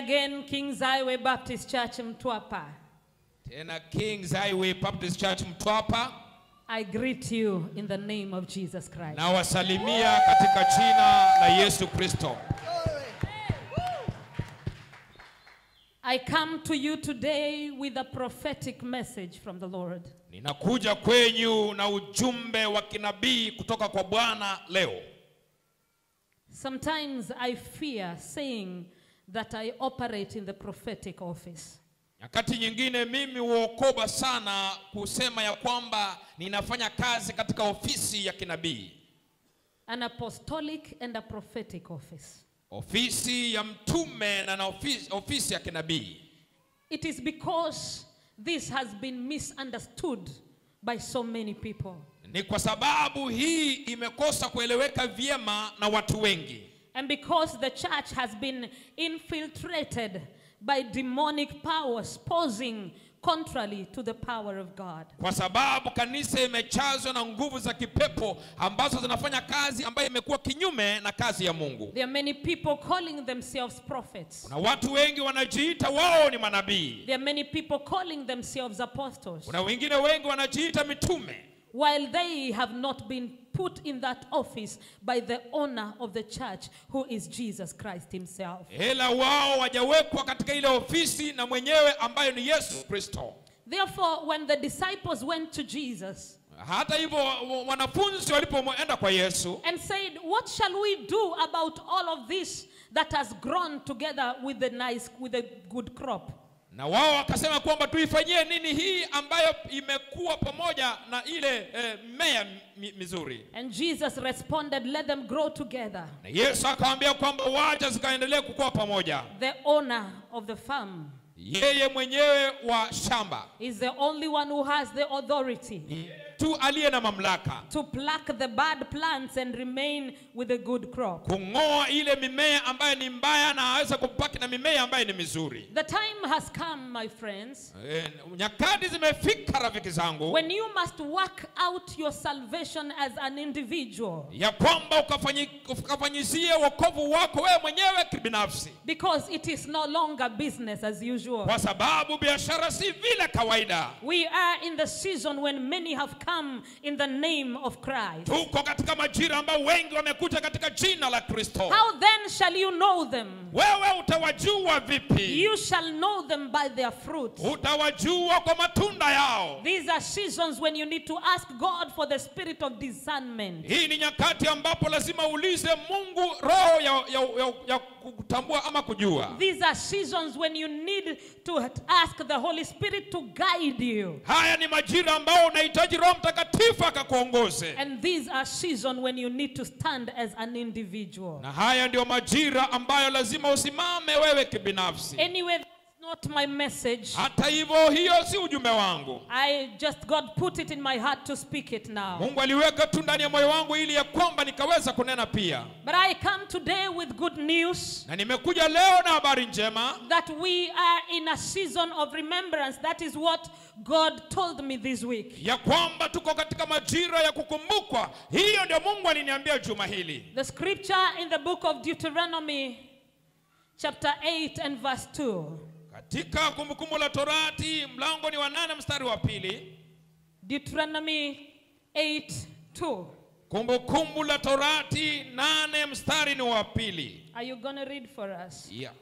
again, King's Highway Baptist Church Mtwapa. tena Kings Highway Baptist Church Mtwapa I greet you in the name of Jesus Christ. na wasalimia katika jina la Yesu Kristo. I come to you today with a prophetic message from the Lord. Ninakuja kwenyu na ujumbe wa kinabii kutoka kwa Bwana leo. Sometimes I fear saying that I operate in the prophetic office. Nyakati nyingine mimi huokoba sana kusema ya kwamba ninafanya kazi katika ofisi ya kinabii, An apostolic and a prophetic office. ofisi ya mtume na na ofisi, ofisi ya kinabii. It is because this has been misunderstood by so many people. Ni kwa sababu hii imekosa kueleweka vyema na watu wengi, And because the church has been infiltrated by demonic powers posing contrary to the power of God. kwa sababu kanisa imechazwa na nguvu za kipepo ambazo zinafanya kazi ambayo imekuwa kinyume na kazi ya Mungu. There are many people calling themselves prophets. Kuna watu wengi wanajiita wao ni manabii, There are many people calling themselves apostles, kuna wengine wengi wanajiita mitume, while they have not been put in that office by the owner of the church, who is Jesus Christ Himself. ila wao wajawekwa katika ile ofisi na mwenyewe ambayo ni Yesu Kristo. Therefore, when the disciples went to Jesus Hata hivyo wa- wanafunzi walipoenda kwa Yesu and said, What shall we do about all of this that has grown together with the nice, with a good crop? na wao wakasema kwamba tuifanyie nini hii ambayo imekuwa pamoja na ile eh, mmea mi- mizuri. And Jesus responded, Let them grow together. Na Yesu akawaambia kwamba wacha zikaendelee kukua pamoja. The owner of the farm Yeye mwenyewe wa shamba is the only one who has the authority tu aliye na mamlaka to pluck the bad plants and remain with a good crop. kung'oa ile mimea ambayo ni mbaya na aweze kupaki na mimea ambayo ni mizuri. The time has come, my friends, Eh, Nyakati zimefika rafiki zangu, when you must work out your salvation as an individual ya kwamba ukafanyi- ukafanyizie wokovu wako wewe mwenyewe kibinafsi, because it is no longer business as usual. kwa sababu biashara si vile kawaida. We are in the season when many have come in the name of Christ. Tuko katika majira ambayo wengi wamekuja katika jina la Kristo. How then shall you know them? Wewe utawajua vipi? You shall know them by their fruit. Utawajua kwa matunda yao. These are seasons when you need to ask God for the spirit of discernment. Hii ni nyakati ambapo lazima uulize Mungu roho ya, ya, ya, ya kutambua ama kujua. These are seasons when you need to ask the Holy Spirit to guide you. Haya ni majira ambayo unahitaji Roho Mtakatifu akakuongoze, And these are seasons when you need to stand as an individual. na haya ndio majira ambayo lazima usimame wewe kibinafsi. Anyway, that's not my message. Hata hivyo, hiyo si ujumbe wangu. I just God put it in my heart to speak it now. Mungu aliweka tu ndani ya moyo wangu ili ya kwamba nikaweza kunena pia, But I come today with good news na nimekuja leo na habari njema that we are in a season of remembrance. That is what God told me this week. ya kwamba tuko katika majira ya kukumbukwa. Hiyo ndio Mungu aliniambia juma hili. The scripture in the book of Deuteronomy, chapter 8 and verse 2. Katika Kumbukumbu la Torati mlango ni wa nane mstari wa pili. Deuteronomy 8 2. Kumbukumbu la Torati nane mstari ni wa pili. Are you going to read for us? Yeah.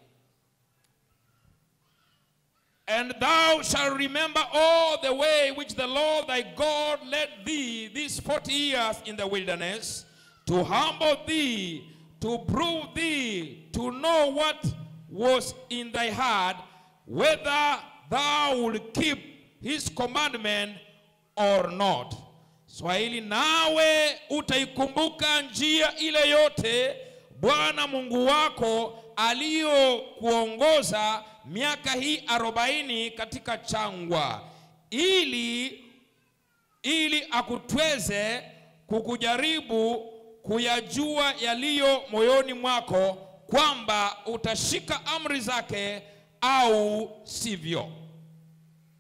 And thou shalt remember all the way which the Lord thy God led thee these forty years in the wilderness, to humble thee, to prove thee, to know what was in thy heart, whether thou would keep his commandment or not. Swahili, nawe utaikumbuka njia ile yote Bwana Mungu wako aliyokuongoza miaka hii arobaini katika changwa, ili ili akutweze kukujaribu kuyajua yaliyo moyoni mwako, kwamba utashika amri zake au sivyo.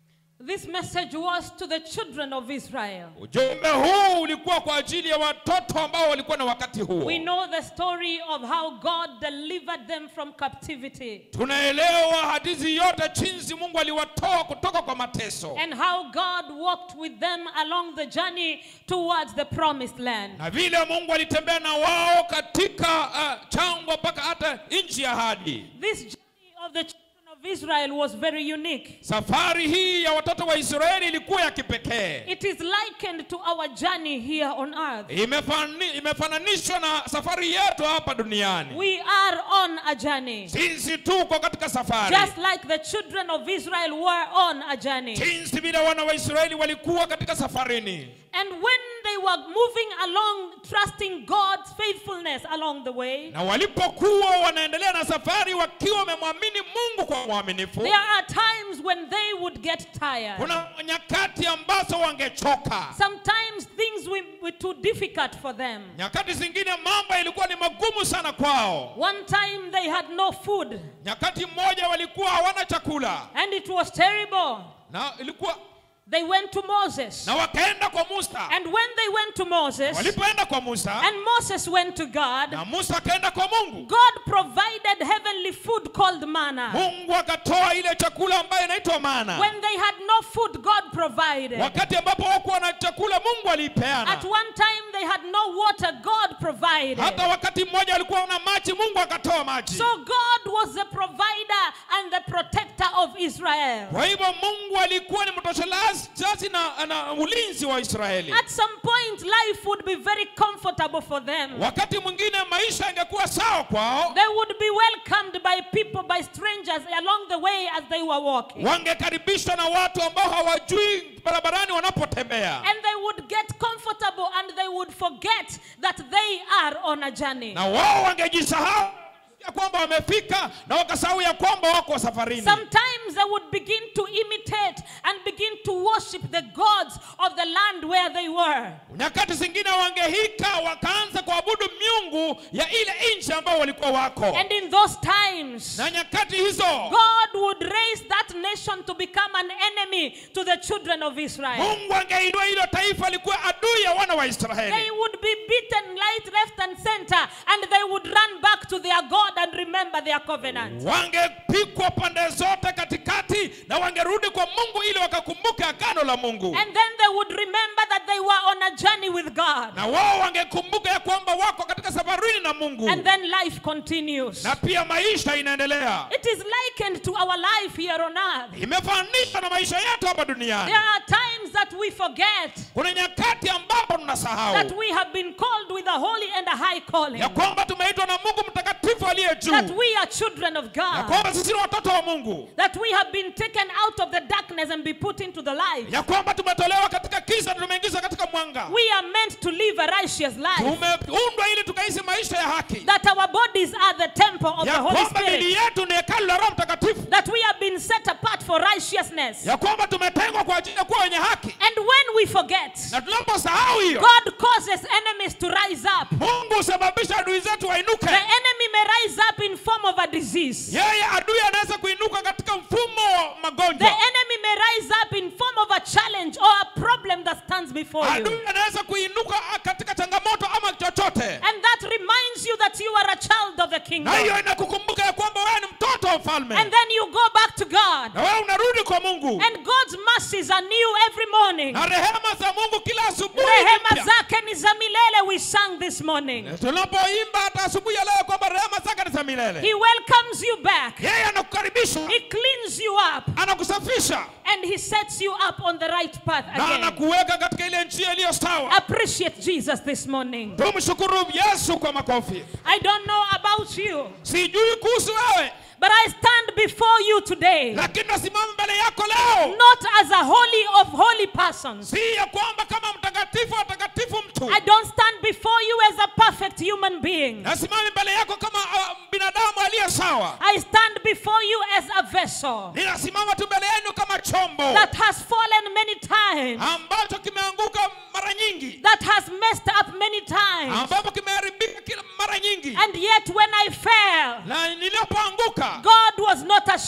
This message was to the children of Israel. ujumbe huu ulikuwa kwa ajili ya watoto ambao walikuwa na wakati huo We know the story of how God delivered them from captivity tunaelewa hadithi yote jinsi mungu aliwatoa kutoka kwa mateso and how God walked with them along the journey towards the promised land. na vile mungu alitembea na wao katika uh, changwa mpaka hata nchi ya hadi This journey of the children of Israel was very unique. safari hii ya watoto wa israeli ilikuwa ya kipekee It is likened to our journey here on earth. Imefani, imefananishwa na safari yetu hapa duniani We are on a journey. jinsi tuko katika safari Just like the children of Israel were on a journey. jinsi vile wana wa israeli walikuwa katika safarini And when they were moving along, trusting God's faithfulness along the way, na walipokuwa wanaendelea na safari wakiwa wamemwamini mungu kwa mwaminifu there are times when they would get tired. kuna nyakati ambazo wangechoka Sometimes things were, were too difficult for them. nyakati zingine mambo ilikuwa ni magumu sana kwao One time they had no food, nyakati mmoja walikuwa hawana chakula and it was terrible. na ilikuwa They went to Moses. na wakaenda kwa musa And when they went to Moses, walipoenda kwa musa and Moses went to God, na musa akaenda kwa mungu God provided heavenly food called manna. mungu akatoa ile chakula ambayo inaitwa mana When they had no food, God provided. wakati ambapo hawakuwa na chakula mungu aliipeana At one time, they had no water, God provided. hata wakati mmoja walikuwa na maji mungu akatoa maji So God was the provider and the protector of Israel. kwa hivyo mungu alikuwa ni mtoshelazi na, na ulinzi wa israeli At some point, life would be very comfortable for them. wakati mwingine maisha yangekuwa sawa kwao They would be welcomed by people, by strangers along the way as they were walking. wangekaribishwa na watu ambao hawajui barabarani wanapotembea And they would get comfortable and they would forget that they are on a journey. na wao wangejisahau ya kwamba wamefika na wakasahau ya kwamba wako safarini Sometimes they would begin to imitate and begin to worship the gods of the land where they were. nyakati zingine wangehika wakaanza kuabudu miungu ya ile nchi ambao walikuwa wako And in those times, na nyakati hizo God would raise that nation to become an enemy to the children of Israel. mungu angeinua hilo taifa likuwa adui ya wana wa They israeli would be beaten right, left, and center, and they would run back to their God and remember their covenant. wangepikwa pande zote katikati na wangerudi kwa mungu ili wakakumbuke agano la mungu And then they would remember that they were on a journey with God. na wao wangekumbuka ya kwamba wako katika safarini na mungu And then life continues. na pia maisha inaendelea It is likened to our life here on earth. imefanishwa na maisha yetu hapa duniani There are times that we forget kuna nyakati ambapo that tunasahau we have been called with a holy and a high calling. ya kwamba tumeitwa na mungu mtakatifu aliye juu That we are children of ya God. kwamba sisi ni watoto wa mungu That we have been taken out of the darkness and be put into the light. ya kwamba tumetolewa katika kisa na tumeingizwa katika mwanga We are meant to live a righteous life. tumeundwa ili tukaishi maisha ya haki That our bodies are the temple of the ya Holy kwamba mili Spirit. yetu ni hekalu la roho mtakatifu That we have been set apart for righteousness. ya kwamba tumetengwa kwa ajili ya kuwa wenye haki And when we forget, na tunaposahau hiyo God causes enemies to rise up. mungu husababisha adui zetu wainuke The enemy may rise up in form of a disease. yeye adui anaweza kuinuka katika mfumo wa The magonjwa enemy may rise up in form of a challenge or a problem that stands before you. adui anaweza kuinuka katika changamoto ama chochote And that reminds you that you are a child of the kingdom. na hiyo inakukumbuka ya kwamba wewe ni mtoto wa And mfalme then you go back to God. na wewe unarudi kwa mungu And God's mercies are new every morning. na rehema za mungu kila asubuhi ni Rehema mpya. zake ni za milele we sang this morning. tunapoimba hata asubuhi ya leo kwamba rehema zake ni za milele He welcomes you back. yeye anakukaribisha He cleans you up anakusafisha and he sets you up on the right path na again. anakuweka katika ile njia iliyo sawa Appreciate Jesus this morning. tumshukuru yesu kwa makofi I don't know about you, sijui kuhusu wewe but I stand before you today lakini nasimama mbele yako leo not as a holy of holy persons. si ya kwamba kama mtakatifu watakatifu mtu I don't stand before you as a perfect human being. nasimama mbele yako kama uh, binadamu aliye sawa I stand before you as a vessel ninasimama tu mbele yenu kama chombo that has fallen many times, ambacho kimeanguka mara nyingi that has messed up many times. ambapo kimeharibika kila mara nyingi And yet, when I fell, na nilipoanguka God was not ashamed of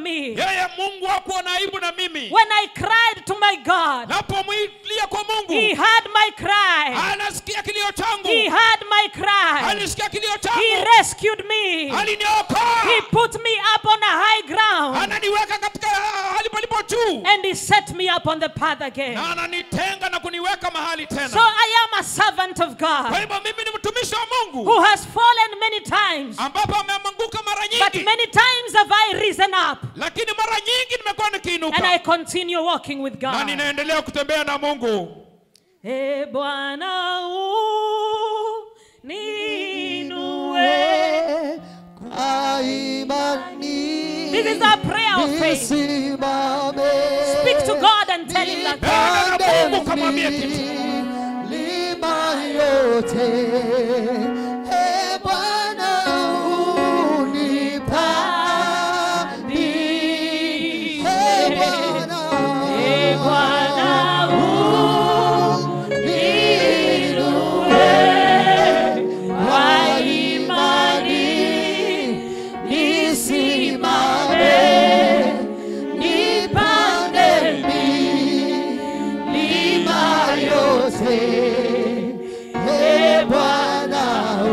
me. yeye mungu hakuona aibu na mimi When I cried to my God, napomwilia kwa He mungu heard my cry. anasikia kilio changu He heard my cry. alisikia kilio He changu rescued me. He aliniokoa put me up on a high ground. ananiweka katika hali palipo juu And He set me up on the path again. na ananitenga na kuniweka mahali So tena I am a servant of kwa God hivyo mimi ni mtumishi wa who mungu has fallen many times. ambapo ameanguka mara But nyingi many times have I risen up. lakini mara nyingi nimekuwa And I nikiinuka continue walking with na God. ninaendelea kutembea na mungu E Bwana uninue. Kwa imani This is our prayer of faith. nisimame. Speak to God and tell Him that. Nena na mungu kamwambie kitu Milima yote, e Bwana unipandishe. E Bwana, E Bwana uninue. Kwa imani nisimame. Nipande milima yote, e Bwana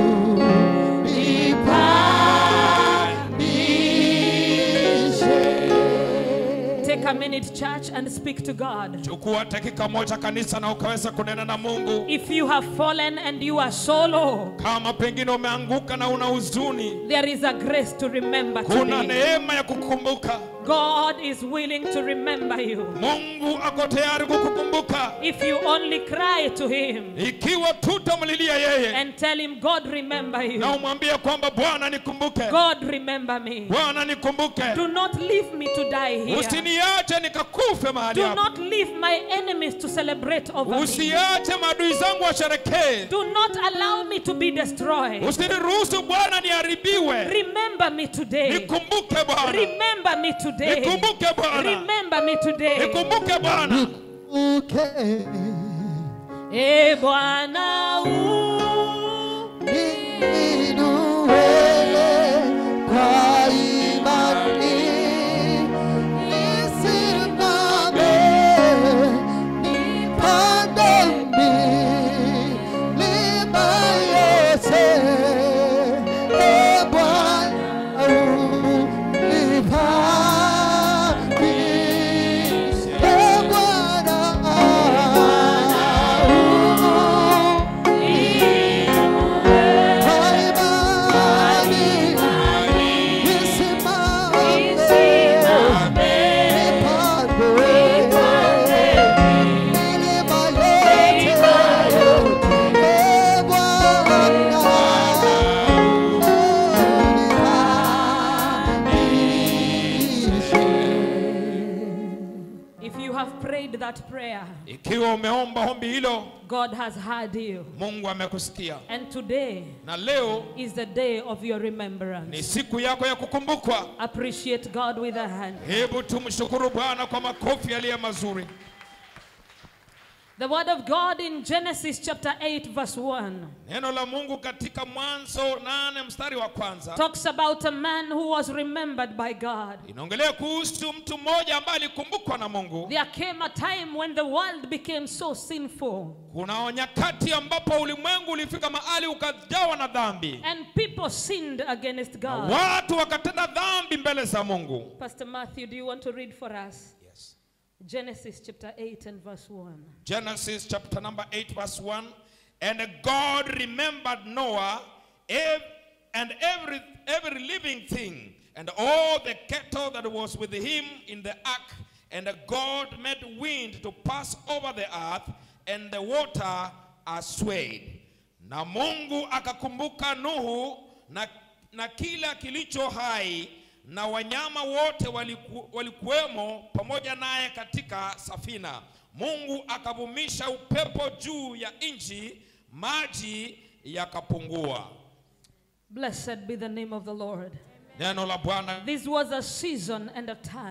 unipandishe. Take a minute, church, and speak to God. chukua dakika moja kanisa na ukaweza kunena na mungu If you have fallen and you are so low, kama pengine umeanguka na una huzuni there is a grace to remember kuna today. neema ya kukukumbuka God is willing to remember you. mungu ako tayari kukukumbuka If you only cry to Him ikiwa tutamlilia yeye and tell Him, God, remember you. na umwambie kwamba bwana nikumbuke God, remember me. bwana nikumbuke Do not leave me to die here. usiniache nikakufe mahali Do hapa not leave my enemies to celebrate over me. usiache maadui zangu washerekee Do not allow me to be destroyed. usiniruhusu bwana niharibiwe Remember me today. nikumbuke bwana Remember me today. nikumbuke bwana Remember me today. nikumbuke bwana Okay. E Bwana u- Niinue kwa imani, nisimame, nipande milima yote. E Bwana, unipandishe. E Bwana, If you have prayed that prayer, ikiwa umeomba ombi hilo God has heard you. mungu amekusikia And today na leo is the day of your ni remembrance. siku yako ya kukumbukwa Appreciate God with a hand. hebu tumshukuru bwana kwa makofi yaliyo mazuri The word of God in Genesis chapter 8, verse 1 neno la mungu katika mwanzo nane mstari wa kwanza talks about a man who was remembered by God. inaongelea kuhusu mtu mmoja ambaye alikumbukwa na mungu There came a time when the world became so sinful kuna nyakati ambapo ulimwengu ulifika mahali ukajawa na dhambi and people sinned against God. watu wakatenda dhambi mbele za mungu Pastor Matthew, do you want to read for us? yes. Genesis chapter 8 and verse 1. genesis chapter number 8 verse 1 and god remembered noah ev- and every, every living thing and all the cattle that was with him in the ark and god made wind to pass over the earth and the water aswayed na mungu akakumbuka nuhu na, na kila kilicho hai na wanyama wote waliku, walikuwemo pamoja naye katika safina mungu akavumisha upepo juu ya nchi maji yakapungua Blessed be the name of the Lord. neno la bwana This was a season and a time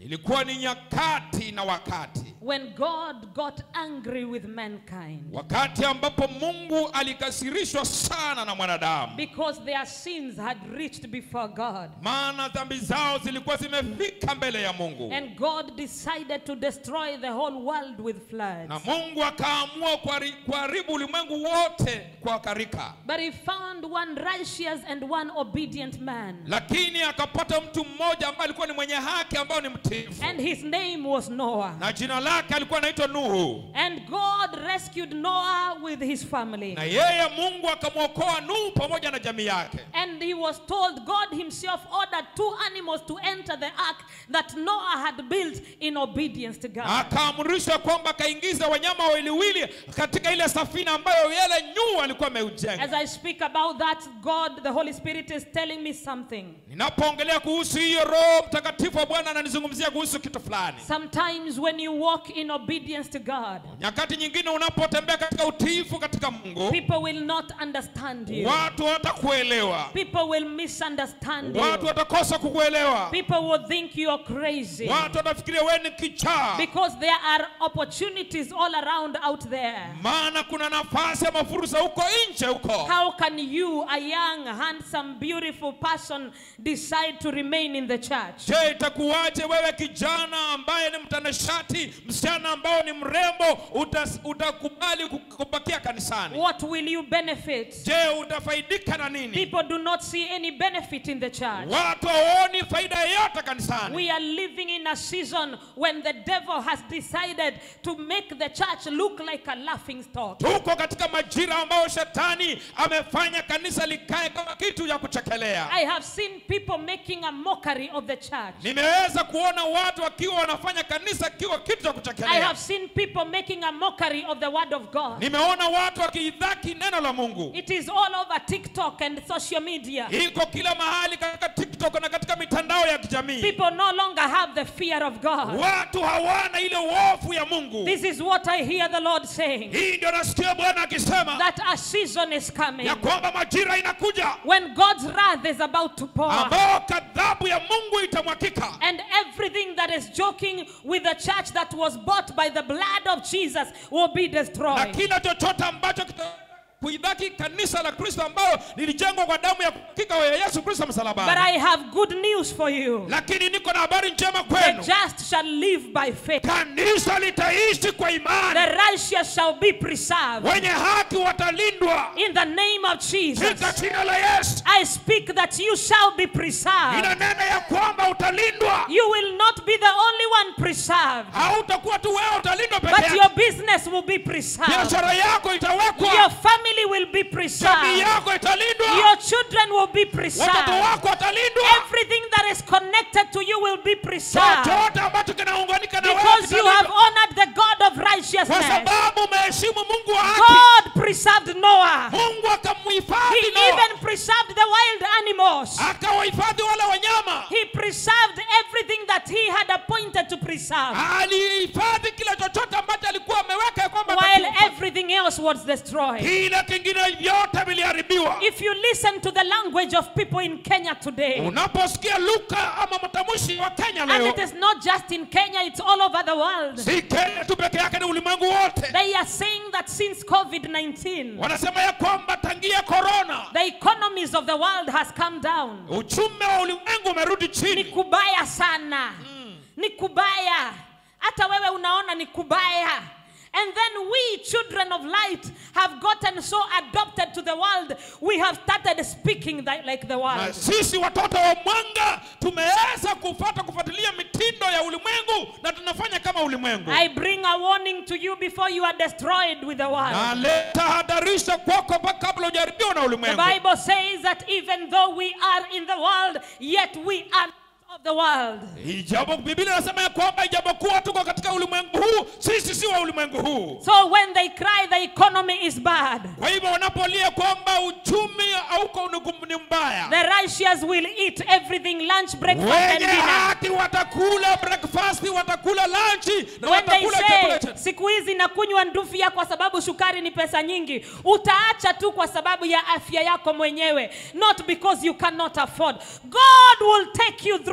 ilikuwa ni nyakati na wakati when God got angry with mankind wakati ambapo mungu alikasirishwa sana na mwanadamu because their sins had reached before God. maana dhambi zao zilikuwa zimefika mbele ya mungu And God decided to destroy the whole world with na floods. mungu akaamua kuhari- kuharibu ulimwengu wote kwa karika But he found one righteous and one obedient man. lakini akapata mtu mmoja ambaye alikuwa ni mwenye haki ambao ni mtiifu And his name was Noah. na jina lake alikuwa anaitwa nuhu And God rescued Noah with his family. na yeye mungu akamwokoa nuhu pamoja na jamii yake And he was told, God himself ordered two animals to enter the ark that Noah had built in obedience to God. akaamrishwa kwamba akaingiza wanyama wawiliwili katika ile safina ambayo yele nyuu alikuwa ameujenga As I speak about that, God, the Holy Spirit is telling me something. ninapoongelea kuhusu hiyo roho mtakatifu wa bwana ananizungumzia kuhusu kitu fulani Sometimes when you walk in obedience to God, nyakati nyingine unapotembea katika utiifu katika mungu people will not understand you. watu watakuelewa People will misunderstand watu you. watakosa kukuelewa People will think you're crazy. watu watafikiria wewe ni kichaa Because there are opportunities all around out there. maana kuna nafasi ama fursa huko nje huko How can you, a young, handsome, beautiful person, decide to remain in the church? je itakuwaje wewe kijana ambaye ni mtanashati msichana ambao ni mrembo utas, utakubali ku- kubakia kanisani What will you benefit? je utafaidika na nini People do not see any benefit in the church. watu hawaoni faida yoyote kanisani We are living in a season when the devil has decided to make the church look like a laughing stock. tuko katika majira ambayo shetani amefanya kanisa likae kama kitu ya kuchekelea I have seen people making a mockery of the church. nimeweza kuona watu wakiwa wanafanya kanisa kiwa kitu cha I kuchekelea have seen people making a mockery of the word of God. nimeona watu wakiidhaki neno la mungu It is all over TikTok and social media. iko kila mahali katika tiktok na katika mitandao ya kijamii People no longer have the fear of God. watu hawana ile hofu ya mungu This is what I hear the Lord saying hii ndio nasikia bwana akisema that a season is coming ya kwamba majira inakuja when God's wrath is about to pour. ambao kadhabu ya mungu itamwakika And everything that is joking with the church that was bought by the blood of Jesus will be na destroyed. kila chochote ambacho kita kuidhaki kanisa la kristo ambayo lilijengwa kwa damu ya kukika ya yesu kristo But msalabani I have good news for you. lakini niko na habari njema The kwenu just shall live by faith. kanisa litaishi kwa The imani righteous shall be preserved. wenye haki watalindwa In the name of Jesus, katika jina la yesu I speak that you shall be preserved. inanena ya kwamba utalindwa You will not be the only one preserved, hautakuwa tu wewe utalindwa peke but yako your business will be preserved. biashara yako Your itawekwa family will be jamii preserved. yako italindwa Your children will be watoto preserved. wako watalindwa Everything that is connected to you will be preserved. chochote ambacho kinaunganika na wewe Because you have kitalindwa. honored the God of kwa righteousness. sababu umeheshimu mungu wa haki God preserved Noah. mungu He akamhifadhi Noa even preserved the wild animals. akawahifadhi wale wanyama He preserved everything that he had appointed to preserve. alihifadhi kila chochote ambacho alikuwa ameweka ya kwamba While atakiufa. everything else was destroyed. kila kingine vyote viliharibiwa If you listen to the language of people in Kenya today, unaposikia luka ama matamshi wa kenya and leo it is not just in Kenya, it's all over the world. si kenya tu peke yake ni ulimwengu wote They are saying that since COVID 19, wanasema ya kwamba tangia korona the economies of the world has come down. uchumi wa ulimwengu umerudi Ni chini kubaya sana. Ni kubaya. Hata wewe unaona ni kubaya. And then we, children of light, have gotten so adopted to the world, we have started speaking that, like the na world. sisi watoto wa mwanga tumeweza kufata kufuatilia mitindo ya ulimwengu na tunafanya kama ulimwengu I bring a warning to you before you are destroyed with the world. naleta hadarisha kwako mpaka kabla hujaribiwa na The ulimwengu Bible says that even though we are in the world, yet we are not of the world. ijapo biblia inasema ya kwamba ijapokuwa tuko katika ulimwengu huu sisi si wa ulimwengu huu So when they cry, the economy is bad. kwa hivyo wanapolia kwamba uchumi hauko ni- ni mbaya The righteous will eat everything lunch, breakfast, and wenye dinner. haki watakula breakfast watakula lanchi na When they watakula chakula say cha siku hizi nakunywa ndufia kwa sababu shukari ni pesa nyingi, utaacha tu kwa sababu ya afya yako mwenyewe, not because you cannot afford. God will take you through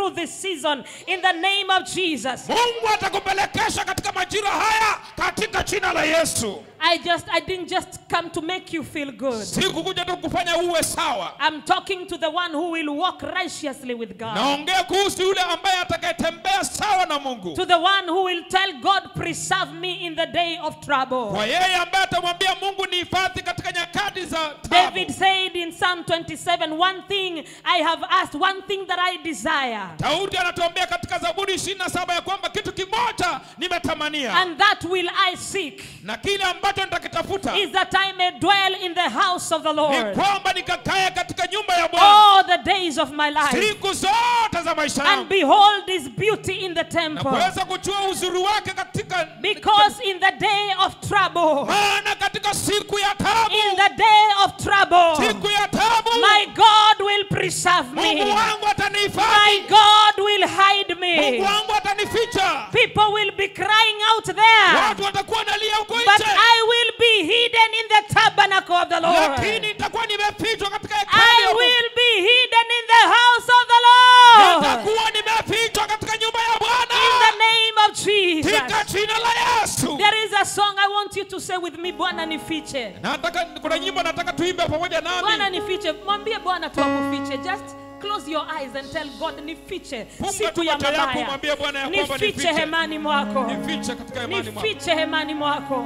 through this season in the name of Jesus. mungu atakupelekesha katika majira haya katika jina la yesu I just I didn't just come to make you feel good. sikukuja tu kufanya uwe sawa I'm talking to the one who will walk righteously with God. naongea kuhusu yule ambaye atakayetembea sawa na mungu To the one who will tell God, preserve me in the day of trouble. kwa yeye ambaye atamwambia mungu ni hifadhi katika nyakati za tabu. David said in Psalm 27, One thing I have asked, one thing that I desire, daudi anatuambia katika zaburi 27 ya kwamba kitu kimoja nimetamania and that will I seek, na kile ambacho nitakitafuta is that I may dwell in the house of the ni Lord kwamba nikakae katika nyumba ya bwana all the days of my life, siku zote za maisha and yangu behold his beauty in the na temple. kuweza kujua uzuri wake katika Because in the day of trouble, maana katika siku ya tabu in the day of trouble, siku ya tabu my God will preserve me. mungu wangu My atanihifadhi God will hide me. mungu wangu atanificha People will be crying out there. watu watakuwa nalia huko But nje I will be hidden in the tabernacle of the Lord. lakini nitakuwa nimefichwa katika I hekalu ya Mungu. will be hidden in the house of the Lord. nitakuwa nimefichwa katika nyumba ya In the bwana name of katika Jesus. jina la yesu There is a song I want you to say with me, Bwana nifiche. nataka kuna nyimbo nataka tuimbe pamoja Bwana nami nifiche. Mwambie Bwana tu akufiche. Just close your eyes and tell God nifiche Funga siku tu ya macho yako, mabaya. mwambie Bwana ya kwamba Nifiche nifiche. hemani mwako. nifiche katika imani mwako nifiche hemani mwako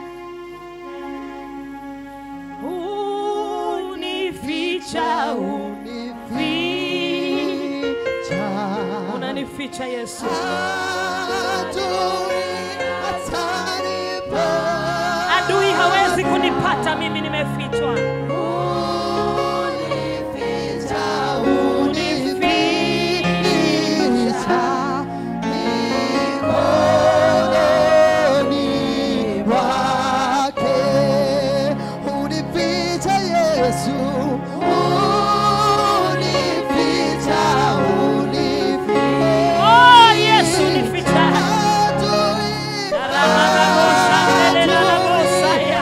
unificha unificha. unanificha yesu Adui atanipa. adui hawezi kunipata mimi nimefichwa Unificha, unificha. Mikononi mwake. Unificha Yesu. Unificha, unificha. oh yesu nificha Ramamamoshandelelelabosaya.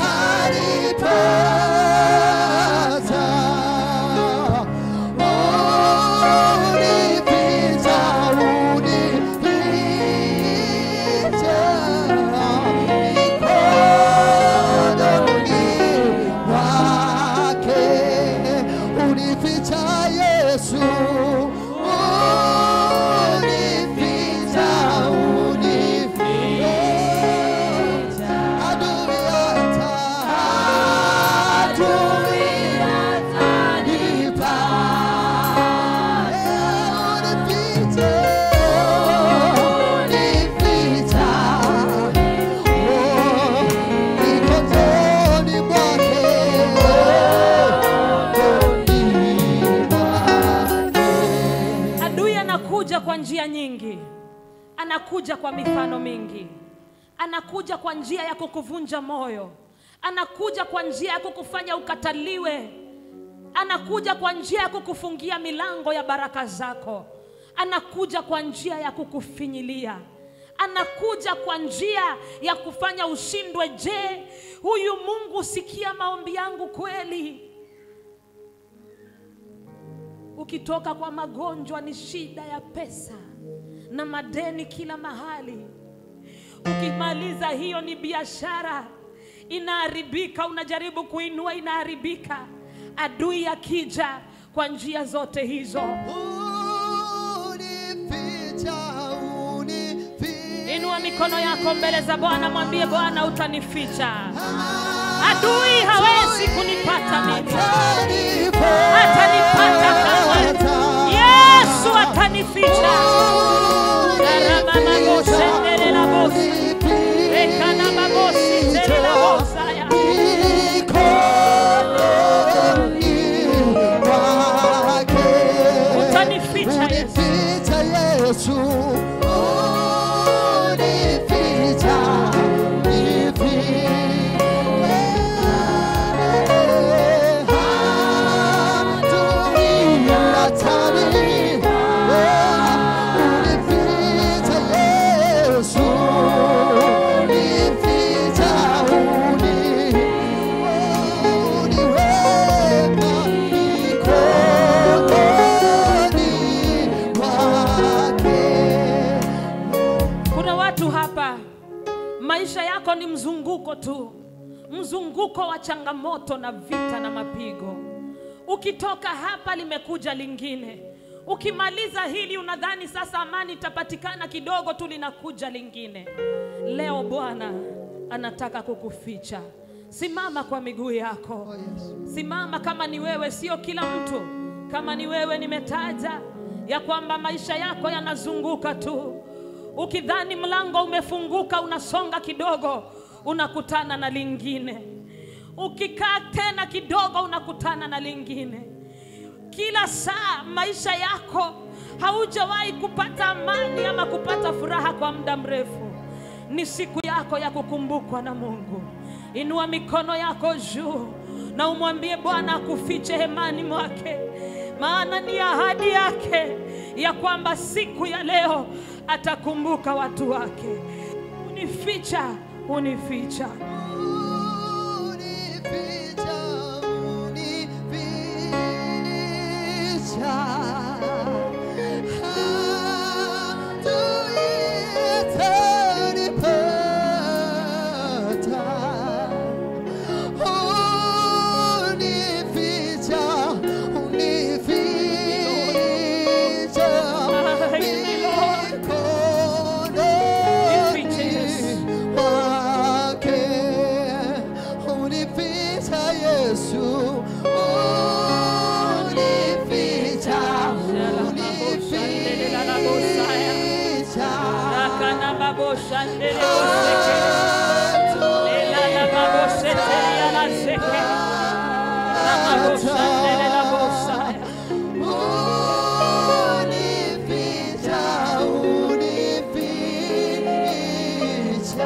Yesu unificha, unificha adui hata adui atanipa unificha unificha oh mikononi mwake mikononi mwake adui anakuja kwa njia nyingi anakuja kwa mifano mingi anakuja kwa njia ya kukuvunja moyo anakuja kwa njia ya kukufanya ukataliwe anakuja kwa njia ya kukufungia milango ya baraka zako anakuja kwa njia ya kukufinyilia anakuja kwa njia ya kufanya ushindwe je huyu mungu sikia maombi yangu kweli ukitoka kwa magonjwa ni shida ya pesa na madeni kila mahali ukimaliza hiyo ni biashara inaharibika unajaribu kuinua inaharibika adui akija kwa njia zote hizo Unificha, unificha. inua mikono yako mbele za bwana mwambie bwana utanificha adui hawezi kunipata mimi atanipata kamwe yesu atanificha Garamamagosendelelabosi. Rekanamabositelelabosaya. utanificha yesu Unificha Yesu, unificha, unificha. Adui atanipa, unificha Yesu, unificha, unificha. Uniweka mikononi mwake. mzunguko wa changamoto na vita na mapigo. Ukitoka hapa limekuja lingine. Ukimaliza hili unadhani sasa amani itapatikana kidogo tu, linakuja lingine. Leo Bwana anataka kukuficha. Simama kwa miguu yako, simama kama ni wewe, sio kila mtu. Kama ni wewe, nimetaja ya kwamba maisha yako yanazunguka tu. Ukidhani mlango umefunguka, unasonga kidogo, unakutana na lingine. Ukikaa tena kidogo, unakutana na lingine. Kila saa maisha yako haujawahi kupata amani ama kupata furaha kwa muda mrefu. Ni siku yako ya kukumbukwa na Mungu. Inua mikono yako juu na umwambie Bwana akufiche hemani mwake, maana ni ahadi yake ya kwamba siku ya leo atakumbuka watu wake. Unificha, unificha. Unificha, unificha. Hatuitanipata. Unificha, unificha. Nifiche, Yesu. Mikononi mwake. Unificha Yesu, unificha, unificha. Rakana babo shandele oseke. Lela la babo seteli ya la zeke. Na babo shandele la bosaya. Unificha, unificha,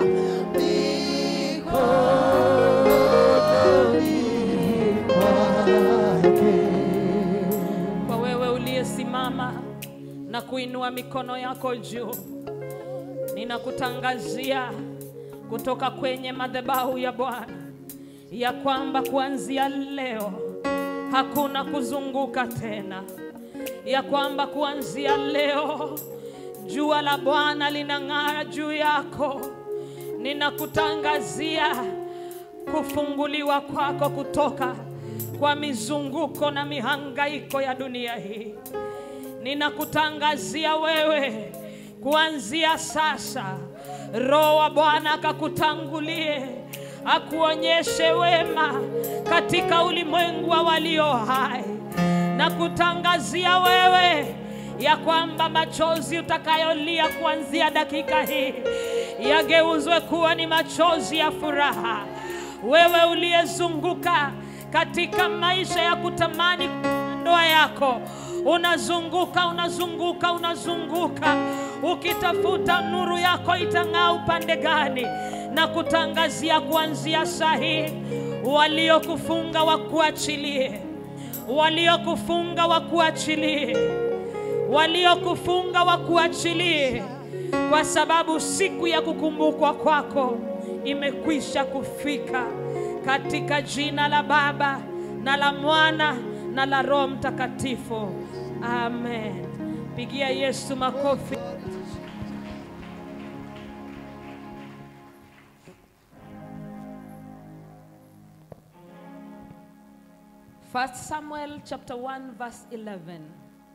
mikononi mwake. Kwa wewe uliyesimama na kuinua mikono yako juu, ninakutangazia kutoka kwenye madhabahu ya Bwana ya kwamba kuanzia leo hakuna kuzunguka tena, ya kwamba kuanzia leo jua la Bwana linang'ara juu yako. Ninakutangazia kufunguliwa kwako kutoka kwa mizunguko na mihangaiko ya dunia hii. Ninakutangazia wewe kuanzia sasa, Roho wa Bwana akakutangulie, akuonyeshe wema katika ulimwengu wa walio hai. Na kutangazia wewe ya kwamba machozi utakayolia kuanzia dakika hii yageuzwe kuwa ni machozi ya furaha. Wewe uliyezunguka katika maisha ya kutamani ndoa yako, unazunguka unazunguka unazunguka, ukitafuta nuru yako itang'aa upande gani, na kutangazia kuanzia saa hii, waliokufunga wakuachilie, waliokufunga wakuachilie, waliokufunga wakuachilie, kwa sababu siku ya kukumbukwa kwako imekwisha kufika, katika jina la Baba na la Mwana na la Roho Mtakatifu, amen. Pigia Yesu makofi. First Samuel chapter 1 verse 11.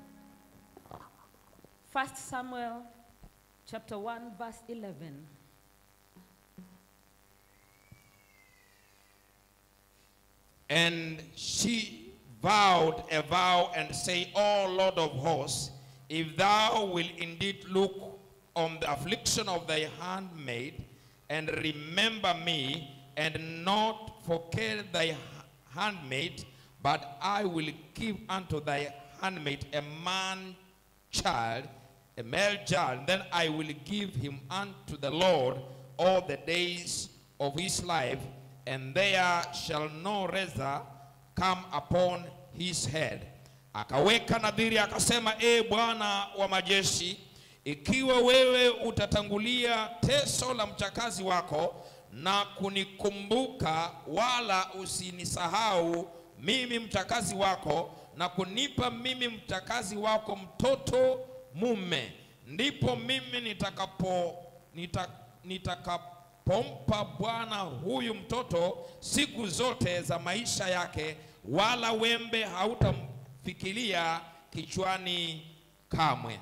First Samuel chapter 1 verse 11. And she vowed a vow and say, O Lord of hosts, if thou wilt indeed look on the affliction of thy handmaid, and remember me, and not forget thy handmaid, but I will give unto thy handmaid a man child, a male child, then I will give him unto the Lord all the days of his life, and there shall no razor come upon his head. Akaweka nadhiri akasema, e Bwana wa majeshi, ikiwa wewe utatangulia teso la mchakazi wako na kunikumbuka, wala usinisahau mimi mchakazi wako, na kunipa mimi mchakazi wako mtoto mume, ndipo mimi nitakapo nita, nitakapo atapompa Bwana huyu mtoto siku zote za maisha yake, wala wembe hautamfikiria kichwani kamwe.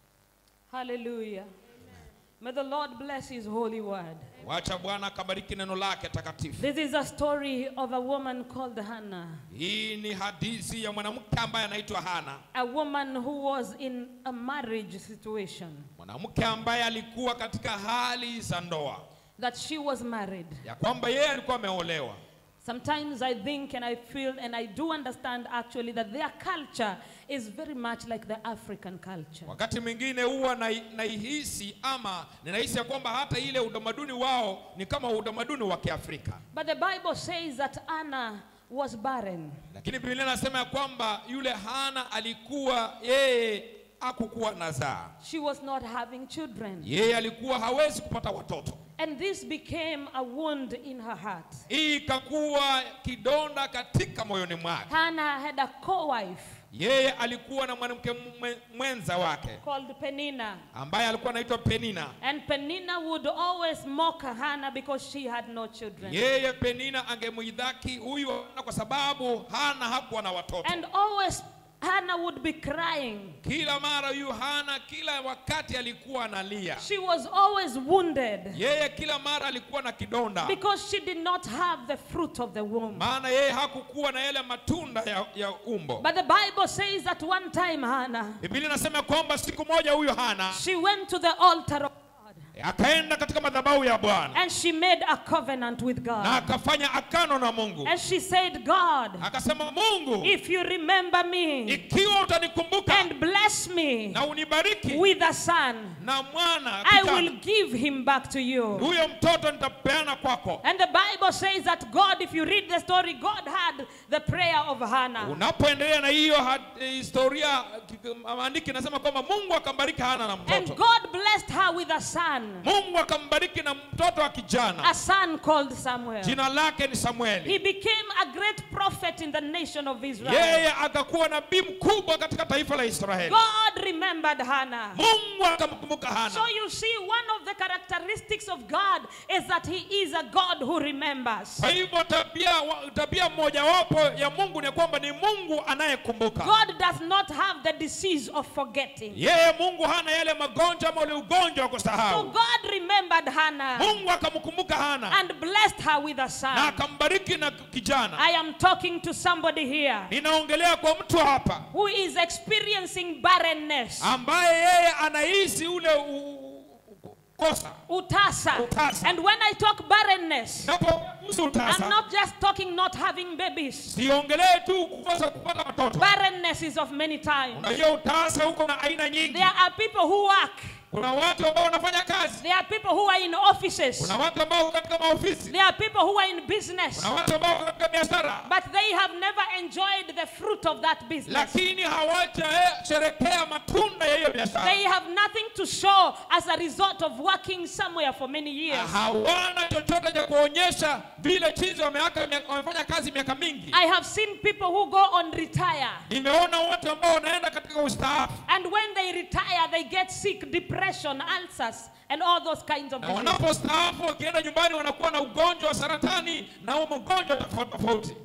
Hallelujah. May the Lord bless his holy word. Wacha Bwana akabariki neno lake takatifu. This is a story of a woman called Hannah, Hii ni hadithi ya mwanamke ambaye anaitwa Hana, a woman who was in a marriage situation, mwanamke ambaye alikuwa katika hali za ndoa, that she was married. ya kwamba yeye alikuwa ameolewa. Sometimes I think and I feel and I do understand actually that their culture is very much like the African culture. Wakati mwingine huwa nai- naihisi ama ninahisi ya kwamba hata ile utamaduni wao ni kama utamaduni wa Kiafrika, But the Bible says that Anna was barren. lakini Biblia inasema ya kwamba yule Hana alikuwa yeye hakukuwa na zaa, She was not having children. yeye alikuwa hawezi kupata watoto. And this became a wound in her heart. Hii ikakuwa kidonda katika moyoni mwake. Hannah had a co-wife Yeye alikuwa na mwanamke mwe- mwenza wake called Penina. ambaye alikuwa anaitwa Penina. And Penina would always mock Hannah because she had no children. Yeye Penina angemwidhaki huyu Hana kwa sababu Hana hakuwa na watoto. And always Hannah would be crying. Kila mara huyu Hana, kila wakati alikuwa analia. She was always wounded Yeye kila mara alikuwa na kidonda, because she did not have the fruit of the womb. maana yeye hakukuwa na yale matunda ya, ya umbo. But the Bible says that one time Hannah, Biblia inasema kwamba siku moja huyu Hana she went to the altar of God akaenda katika madhabahu ya Bwana and she made a covenant with na God. akafanya akano na Mungu, And she said, God, akasema, Mungu, if you remember me ikiwa utanikumbuka and bless me na unibariki with a son, na mwana I kijana, will give him back to you. huyo mtoto nitapeana kwako. And the Bible says that God, if you read the story, God had the prayer of Hannah. Unapoendelea na hiyo had- historia, ki- maandiki nasema kwamba Mungu akambariki Hana na And mtoto. God blessed her with a son, Mungu akambariki na mtoto wa kijana, a son called Samuel. jina lake ni He Samueli. became a great prophet in the nation of Israel. Yeye akakuwa nabii mkubwa katika taifa la Israeli. God remembered Hannah. Mungu akamkumbuka So Hana. you see, one of the characteristics of God is that He is a God who remembers. Kwa hivyo tabia, wa- tabia mojawapo ya Mungu ni kwamba ni Mungu anayekumbuka. God does not have the disease of forgetting. Yeye Mungu hana yale magonjwa ama ule ugonjwa wa So kusahau. God remembered Hannah Mungu akamkumbuka Hana and blessed her with a na son. akambariki na kijana. I am talking to somebody here Ninaongelea kwa mtu hapa who is experiencing barrenness, ambaye yeye anahisi ule u- u- kosa. utasa. Utasa. And when I talk barrenness, Napohusu I'm utasa, not just talking not having babies. siongelee tu kukosa kupata watoto. Barrenness is of many times. Unajua utasa huko na aina nyingi. There are people who work. Kuna watu ambao wanafanya kazi, There are people who are in offices. kuna watu ambao wako katika maofisi, There are people who are in business. kuna watu ambao wako katika biashara, But they have never enjoyed the fruit of that business. lakini hawajasherekea matunda ya hiyo biashara. They have nothing to show as a result of working somewhere for many years. hawana chochote cha kuonyesha vile chizi wameaka- wamefanya kazi miaka mingi. I have seen people who go on retire. Nimeona watu ambao wanaenda katika ustaafu And when they retire, they get sick, depression, ulcers, and all those kinds of na diseases. wanapostaafu wakienda nyumbani wanakuwa na ugonjwa wa saratani na huo magonjwa tofauti tofauti.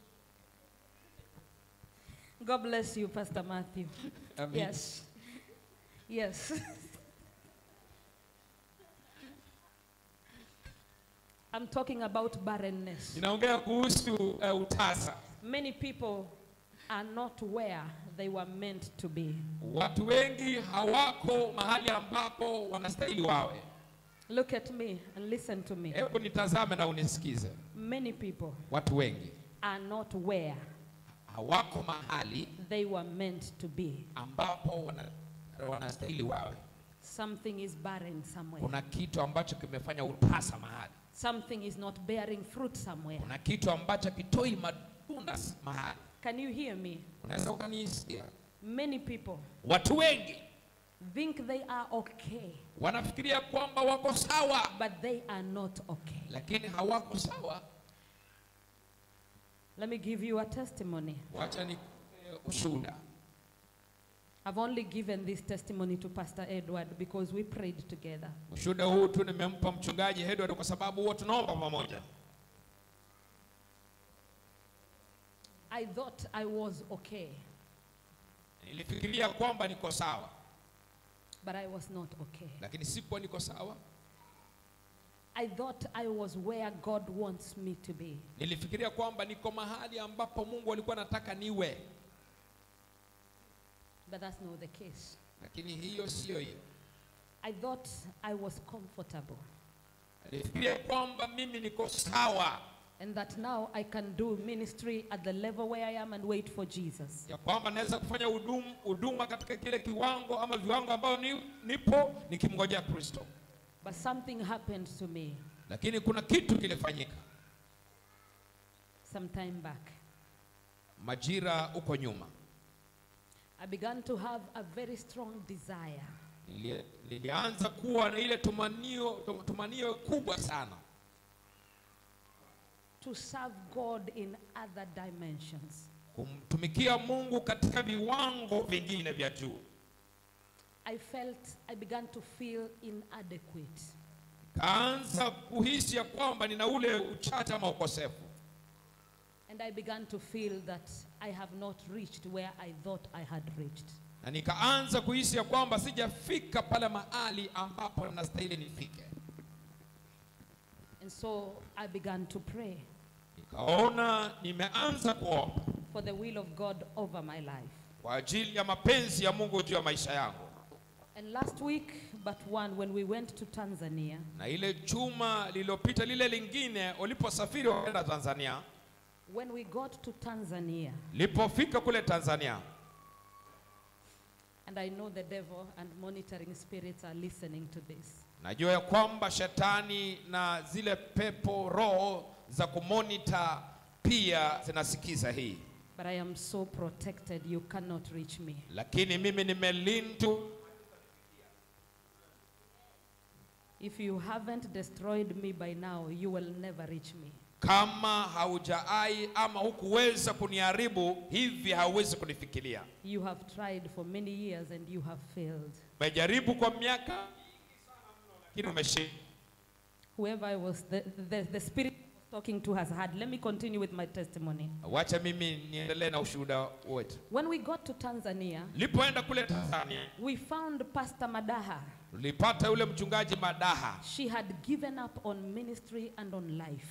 God bless you, Pastor Matthew. Amen. Yes. Yes. I'm talking about barrenness. Ninaongea kuhusu uh, utasa. Many people are not where they were meant to be. Watu wengi hawako mahali ambapo wanastahili wawe. Look at me and listen to me. Hebu nitazame na unisikize. Many people Watu wengi are not where hawako mahali they were meant to be. ambapo wana, wanastahili wawe. Something is barren somewhere. Kuna kitu ambacho kimefanya utasa mahali. Something is not bearing fruit somewhere. Kuna kitu ambacho kitoi matunda s- mahali. Can you hear me? Unaweza ukanisikia? Many people Watu wengi think they are okay, wanafikiria kwamba wako sawa, but they are not okay. lakini hawako sawa. Let me give you a testimony. Wacha ni eh, ushuhuda. I've only given this testimony to Pastor Edward because we prayed together. Ushuhuda huu tu nimempa mchungaji Edward kwa sababu huwa tunaomba pamoja. I thought I was okay, Nilifikiria kwamba niko sawa, but I was not okay. lakini sikuwa niko sawa. I thought I was where God wants me to be. Nilifikiria kwamba niko mahali ambapo Mungu alikuwa anataka niwe, But that's not the case. lakini hiyo siyo hiyo. I thought I was comfortable Nilifikiria kwamba mimi niko sawa, and that now I can do ministry at the level where I am and wait for Jesus. ya kwamba naweza kufanya hudum- huduma katika kile kiwango ama viwango ambao ni, nipo nikimngojea Kristo, But something happened to me lakini kuna kitu kilifanyika some time back. majira huko nyuma. I began to have a very strong desire Nili- Nilianza kuwa na ile tumanio, tum- tumanio kubwa sana to serve God in other dimensions. kumtumikia Mungu katika viwango vingine vya juu. I felt, I began to feel inadequate. Kaanza kuhisi ya kwamba nina ule uchache ama ukosefu, And I began to feel that I have not reached where I thought I had reached. na nikaanza kuhisi ya kwamba sijafika pale mahali ambapo nastahili nifike. And so I began to pray Nikaona nimeanza kuomba for the will of God over my life. kwa ajili ya mapenzi ya Mungu juu ya maisha yangu. And last week, but one, when we went to Tanzania, Na ile juma lililopita lile lingine, uliposafiri wakaenda Tanzania, when we got to Tanzania, lipofika kule Tanzania, and I know the devil and monitoring spirits are listening to this. najua ya kwamba shetani na zile pepo roho za kumonita pia zinasikiza hii, But I am so protected, you cannot reach me. lakini mimi nimelindwa. If you haven't destroyed me by now, you will never reach me. Kama haujaai ama hukuweza kuniharibu hivi, hauwezi kunifikiria. You have tried for many years and you have failed. Umejaribu kwa miaka mingi sana mno, lakini umeshindwa. Whoever I was, the, the, the spirit I was talking to has had. Let me continue with my testimony. Wacha mimi niendelee na ushuhuda wetu. When we got to Tanzania, Nilipoenda kule Tanzania, we found Pastor Madaha. tulipata yule mchungaji Madaha She had given up on ministry and on life.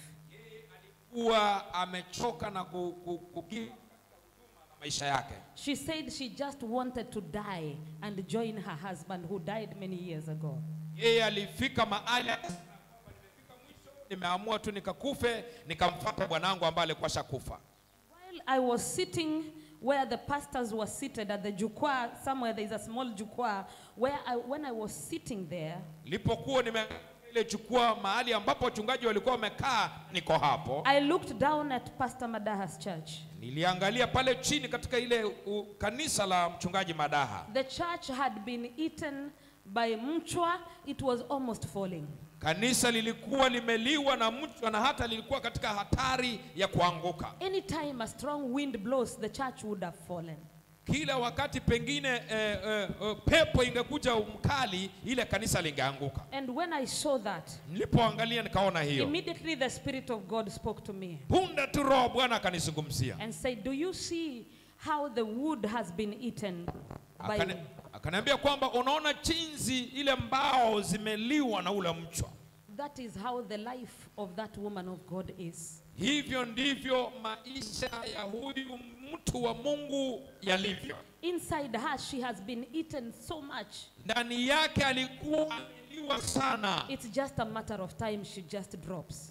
kuwa amechoka na ku, ku, ku, ku, maisha yake. She said she just wanted to die and join her husband who died many years ago. Yeye alifika mahali akasema kwamba nimefika mwisho, nimeamua tu nikakufe, nikamfuata bwanangu ambaye alikuwa shakufa. While I was sitting where the pastors were seated at the jukwa, somewhere there is a small jukwa, where I, when I was sitting there, Nilipokuwa nime ile chukua mahali ambapo wachungaji walikuwa wamekaa, niko hapo. I looked down at Pastor Madaha's church. Niliangalia pale chini katika ile u, kanisa la mchungaji Madaha. The church had been eaten by mchwa, it was almost falling. Kanisa lilikuwa limeliwa na mchwa na hata lilikuwa katika hatari ya kuanguka. Anytime a strong wind blows, the church would have fallen. Kila wakati pengine eh, eh, eh, pepo ingekuja mkali, ile kanisa lingeanguka. And when I saw that, Nilipoangalia nikaona hiyo, immediately the Spirit of God spoke to me punde tu Roho wa Bwana akanizungumzia, and said, Do you see how the wood has been eaten by Akani- akaniambia kwamba unaona jinsi ile mbao zimeliwa na ule mchwa. That is how the life of that woman of God is. Hivyo ndivyo maisha ya huyu mtu wa Mungu yalivyo. Inside her, she has been eaten so much. Ndani yake alikuwa ameliwa sana. It's just a matter of time, she just drops.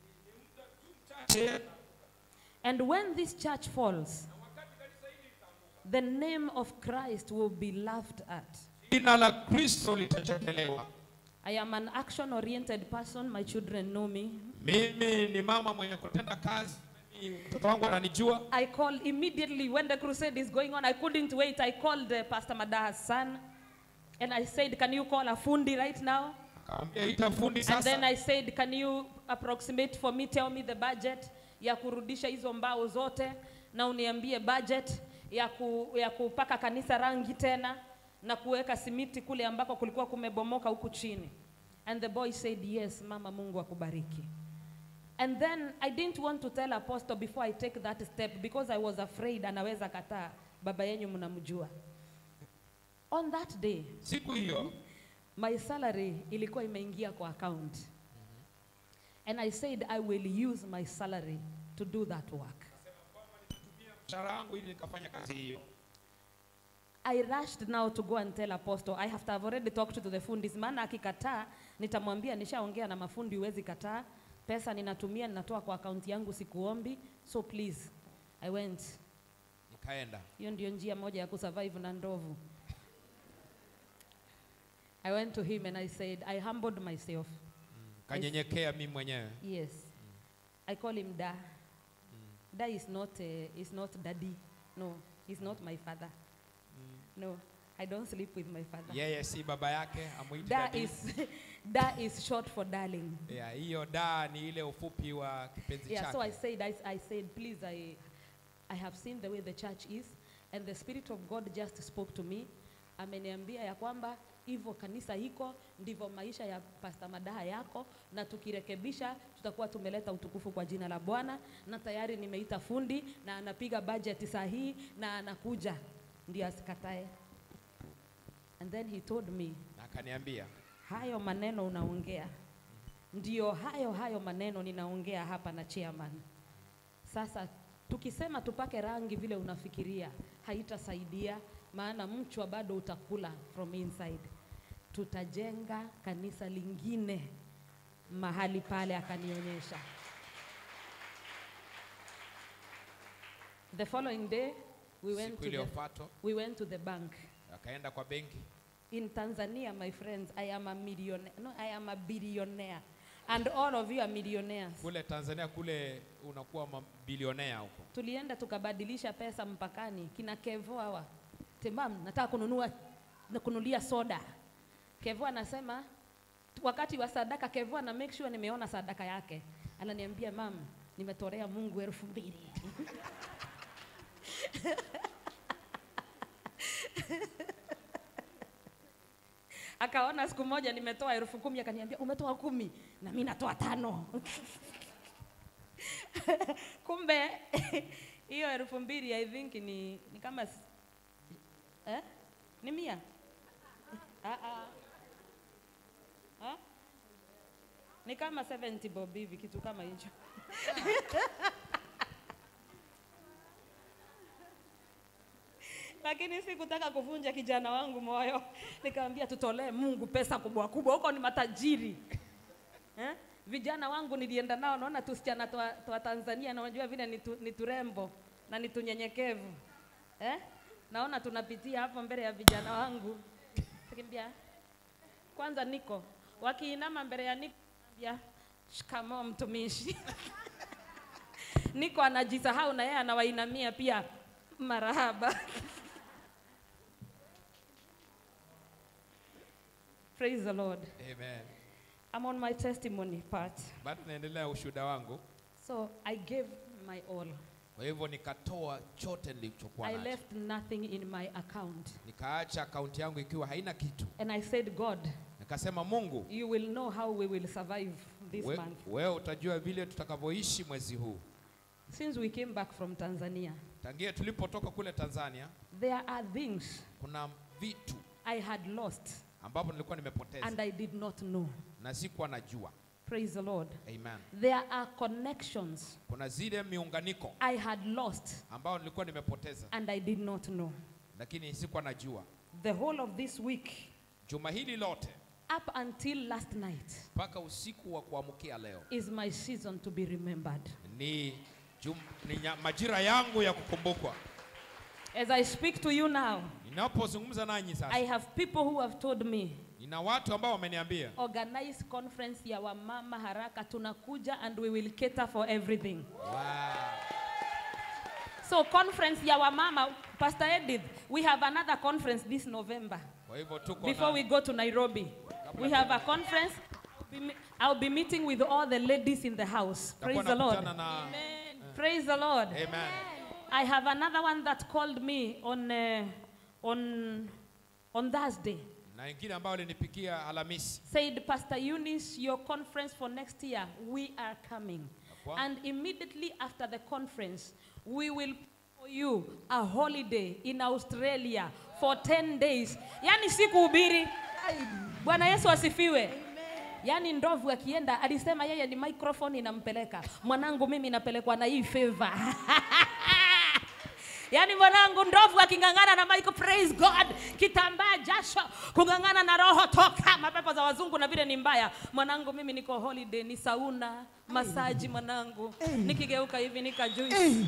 And when this church falls, the name of Christ will be laughed at. Jina la Kristo litachekelewa. I am an action oriented person, my children know me. Mimi ni mama mwenye kutenda kazi, Mimi- mtoto wangu ananijua. I called immediately when the crusade is going on. I couldn't wait. I called uh, Pastor Madaha's son and I said, Can you call a fundi right now? Akamwambia ita fundi And then sasa. I said, can you approximate for me, tell me the budget ya kurudisha hizo mbao zote na uniambie budget ya, ku, ya kupaka kanisa rangi tena na kuweka simiti kule ambako kulikuwa kumebomoka huku chini. And the boy said, yes, mama, Mungu akubariki. And then I didn't want to tell apostle before I take that step because I was afraid anaweza kataa, baba yenyu mnamjua. On that day, siku hiyo my salary ilikuwa imeingia kwa account. And I said I will use my salary to do that work. mshahara wangu ili nikafanya kazi hiyo I rushed now to go and tell apostle. I have to have already talked to the fundis. Maana akikataa nitamwambia nishaongea na mafundi, huwezi kataa. Pesa ninatumia ninatoa kwa akaunti yangu, sikuombi. So please, I went. nikaenda Hiyo ndio njia moja ya kusurvive na ndovu. I went to him and I said, I humbled myself. kanyenyekea mimi mwenyewe Yes. I call him Da. Da is not, uh, is not daddy. No, he's not my father. No, I don't sleep with my father. yeye si baba yake amwiti Da daddy. is, da is short for darling. Yeah, hiyo da ni ile ufupi wa kipenzi Yeah, so I chake said, I, I said, please, I, I have seen the way the church is, and the Spirit of God just spoke to me. Ameniambia ya kwamba hivyo kanisa iko ndivyo maisha ya Pastor Madaha yako, na tukirekebisha tutakuwa tumeleta utukufu kwa jina la Bwana, na tayari nimeita fundi na anapiga budget sahihi na anakuja, ndio asikatae. And then he told me, na akaniambia hayo maneno unaongea ndio hayo hayo maneno ninaongea hapa na chairman. Sasa tukisema tupake rangi vile unafikiria haitasaidia, maana mchwa bado utakula from inside. Tutajenga kanisa lingine mahali pale, akanionyesha. The following day we went, siku to the, iliyofuata we went to the bank. akaenda kwa benki In Tanzania, my friends, I am a millionaire. No, I am a billionaire. And all of you are millionaires. kule Tanzania kule unakuwa mabilionea huko Tulienda tukabadilisha pesa mpakani, kina Kevo hawa. Temam, nataka kununua na kunulia soda. Kevo anasema wakati wa sadaka, Kevo ana make sure nimeona sadaka yake. Ananiambia mam, nimetorea Mungu elfu mbili. Akaona siku moja nimetoa elfu kumi akaniambia umetoa kumi na mimi natoa tano. Kumbe hiyo elfu mbili I think ni, ni kama s- eh? ni mia ah, ah. Ah? ni kama 70 bob hivi kitu kama hicho. lakini sikutaka kuvunja kijana wangu moyo, nikamwambia tutolee Mungu pesa kubwa kubwa, huko ni matajiri eh? Vijana wangu nilienda nao, naona tusichana twa, twa Tanzania na unajua vile ni, tu, ni turembo na ni tunyenyekevu eh? Naona tunapitia hapo mbele ya vijana wangu, nikamwambia kwanza niko wakiinama mbele ya niko, naambia shikamoo mtumishi niko anajisahau na yeye anawainamia pia marahaba praise the lord Amen. i'm on my testimony part Bado naendelea ushuhuda wangu, so i gave my all kwa hivyo nikatoa chote nilichokuwa i nacho, left nothing in my account nikaacha akaunti yangu ikiwa haina kitu. and i said god Nikasema, Mungu you will know how we will survive this we, month wewe utajua vile tutakavyoishi mwezi huu. since we came back from tanzania Tangia tulipotoka kule Tanzania, there are things kuna vitu i had lost ambapo nilikuwa nimepoteza and i did not know na sikuwa najua. praise the lord Amen. there are connections Kuna zile miunganiko i had lost ambao nilikuwa nimepoteza, and i did not know lakini sikuwa najua. the whole of this week Juma hili lote up until last night mpaka usiku wa kuamkia leo is my season to be remembered. ni, jum, ni nya, majira yangu ya kukumbukwa. As I speak to you now, Ninapozungumza nanyi sasa, I have people who have told me nina watu ambao wameniambia organize conference ya wamama haraka tunakuja and we will cater for everything. wow. So conference ya wamama Pastor Edith, we have another conference this November Kwa hivyo tuko before na, we go to Nairobi. We have a conference. I'll be me- I'll be meeting with all the ladies in the house. tutakuwa Praise the Lord. nakutana na Praise the Lord. Amen. I have another one that called me on, uh, on, on Thursday. na ingine ambayo alinipikia Alhamisi Said, Pastor Eunice, your conference for next year, we are coming. Kwa- And immediately after the conference, we will for you a holiday in Australia for 10 days. Yani si kuhubiri. Bwana Yesu asifiwe. Yaani ndovu akienda alisema yeye ni microphone inampeleka. Mwanangu mimi napelekwa na hii favor. Yaani mwanangu ndovu aking'ang'ana na Michael, praise God, kitambaa jasho, kung'ang'ana na roho toka, mapepo za wazungu na vile ni mbaya. Mwanangu mimi niko holiday, ni sauna, masaji mwanangu, nikigeuka hivi nika juice.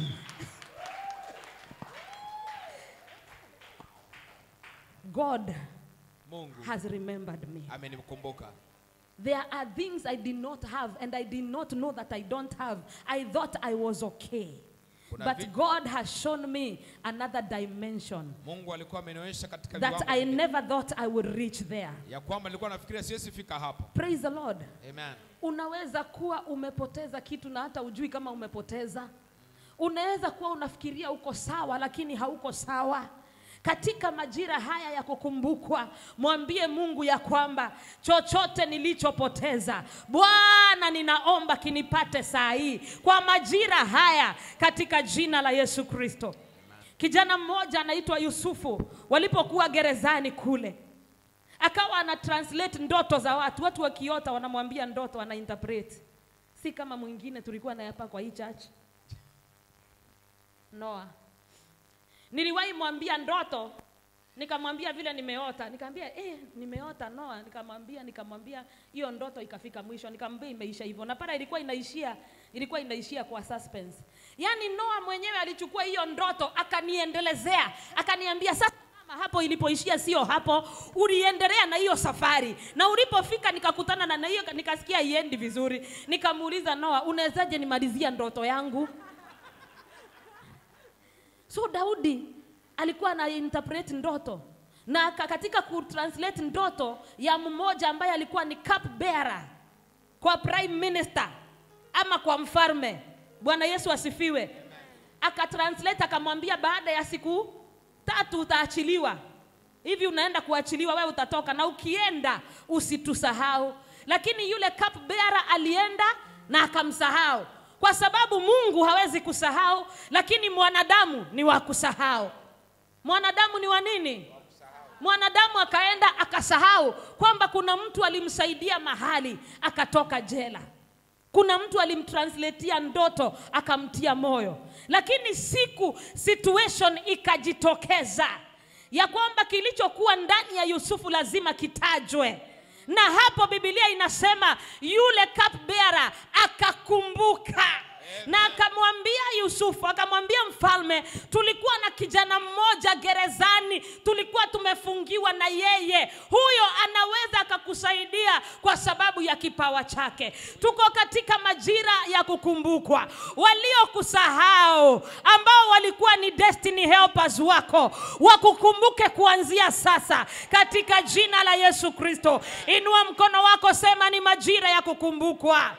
God Mungu has remembered me. amenikumbuka. There are things I did not have and I did not know that I don't have. I thought I was okay. Kuna But vi- God has shown me another dimension Mungu alikuwa amenionyesha katika that viwango I vingine, never thought I would reach there. ya kwamba nilikuwa nafikiria siwezi fika hapo. Praise the Lord. Amen. Unaweza kuwa umepoteza kitu na hata ujui kama umepoteza. Unaweza kuwa unafikiria uko sawa lakini hauko sawa. Katika majira haya ya kukumbukwa, mwambie Mungu ya kwamba chochote nilichopoteza, Bwana, ninaomba kinipate saa hii kwa majira haya, katika jina la Yesu Kristo. Kijana mmoja anaitwa Yusufu, walipokuwa gerezani kule, akawa ana translate ndoto za watu. Watu wakiota wanamwambia ndoto, ana interpret, si kama mwingine tulikuwa naye hapa kwa hii church. Noa, niliwahi mwambia ndoto, nikamwambia vile nimeota, nikamwambia eh, nimeota Noa, nikamwambia nikamwambia hiyo ndoto ikafika mwisho, nikamwambia imeisha hivyo, na pale ilikuwa inaishia ilikuwa inaishia kwa suspense. Yaani Noa mwenyewe alichukua hiyo ndoto akaniendelezea, akaniambia sasa mama, hapo ilipoishia sio hapo, uliendelea na hiyo safari, na ulipofika nikakutana na na hiyo, nikasikia iendi vizuri. Nikamuuliza Noa, unawezaje nimalizia ndoto yangu? So Daudi alikuwa ana interpret ndoto na ka- katika kutranslate ndoto ya mmoja ambaye alikuwa ni cup bearer kwa prime minister ama kwa mfalme. Bwana Yesu asifiwe. Akatranslate akamwambia, baada ya siku tatu utaachiliwa. Hivi unaenda kuachiliwa, wewe utatoka, na ukienda usitusahau. Lakini yule cup bearer alienda na akamsahau, kwa sababu Mungu hawezi kusahau, lakini mwanadamu ni wa kusahau. Mwanadamu ni wa nini? Mwanadamu akaenda akasahau kwamba kuna mtu alimsaidia mahali akatoka jela. Kuna mtu alimtranslatea ndoto akamtia moyo, lakini siku situation ikajitokeza ya kwamba kilichokuwa ndani ya Yusufu lazima kitajwe, na hapo Biblia inasema yule cup bearer akakumbuka na akamwambia Yusufu, akamwambia mfalme, tulikuwa na kijana mmoja gerezani, tulikuwa tumefungiwa na yeye. Huyo anaweza akakusaidia kwa sababu ya kipawa chake. Tuko katika majira ya kukumbukwa. Waliokusahau ambao walikuwa ni destiny helpers wako, wakukumbuke kuanzia sasa katika jina la Yesu Kristo. Inua mkono wako, sema ni majira ya kukumbukwa.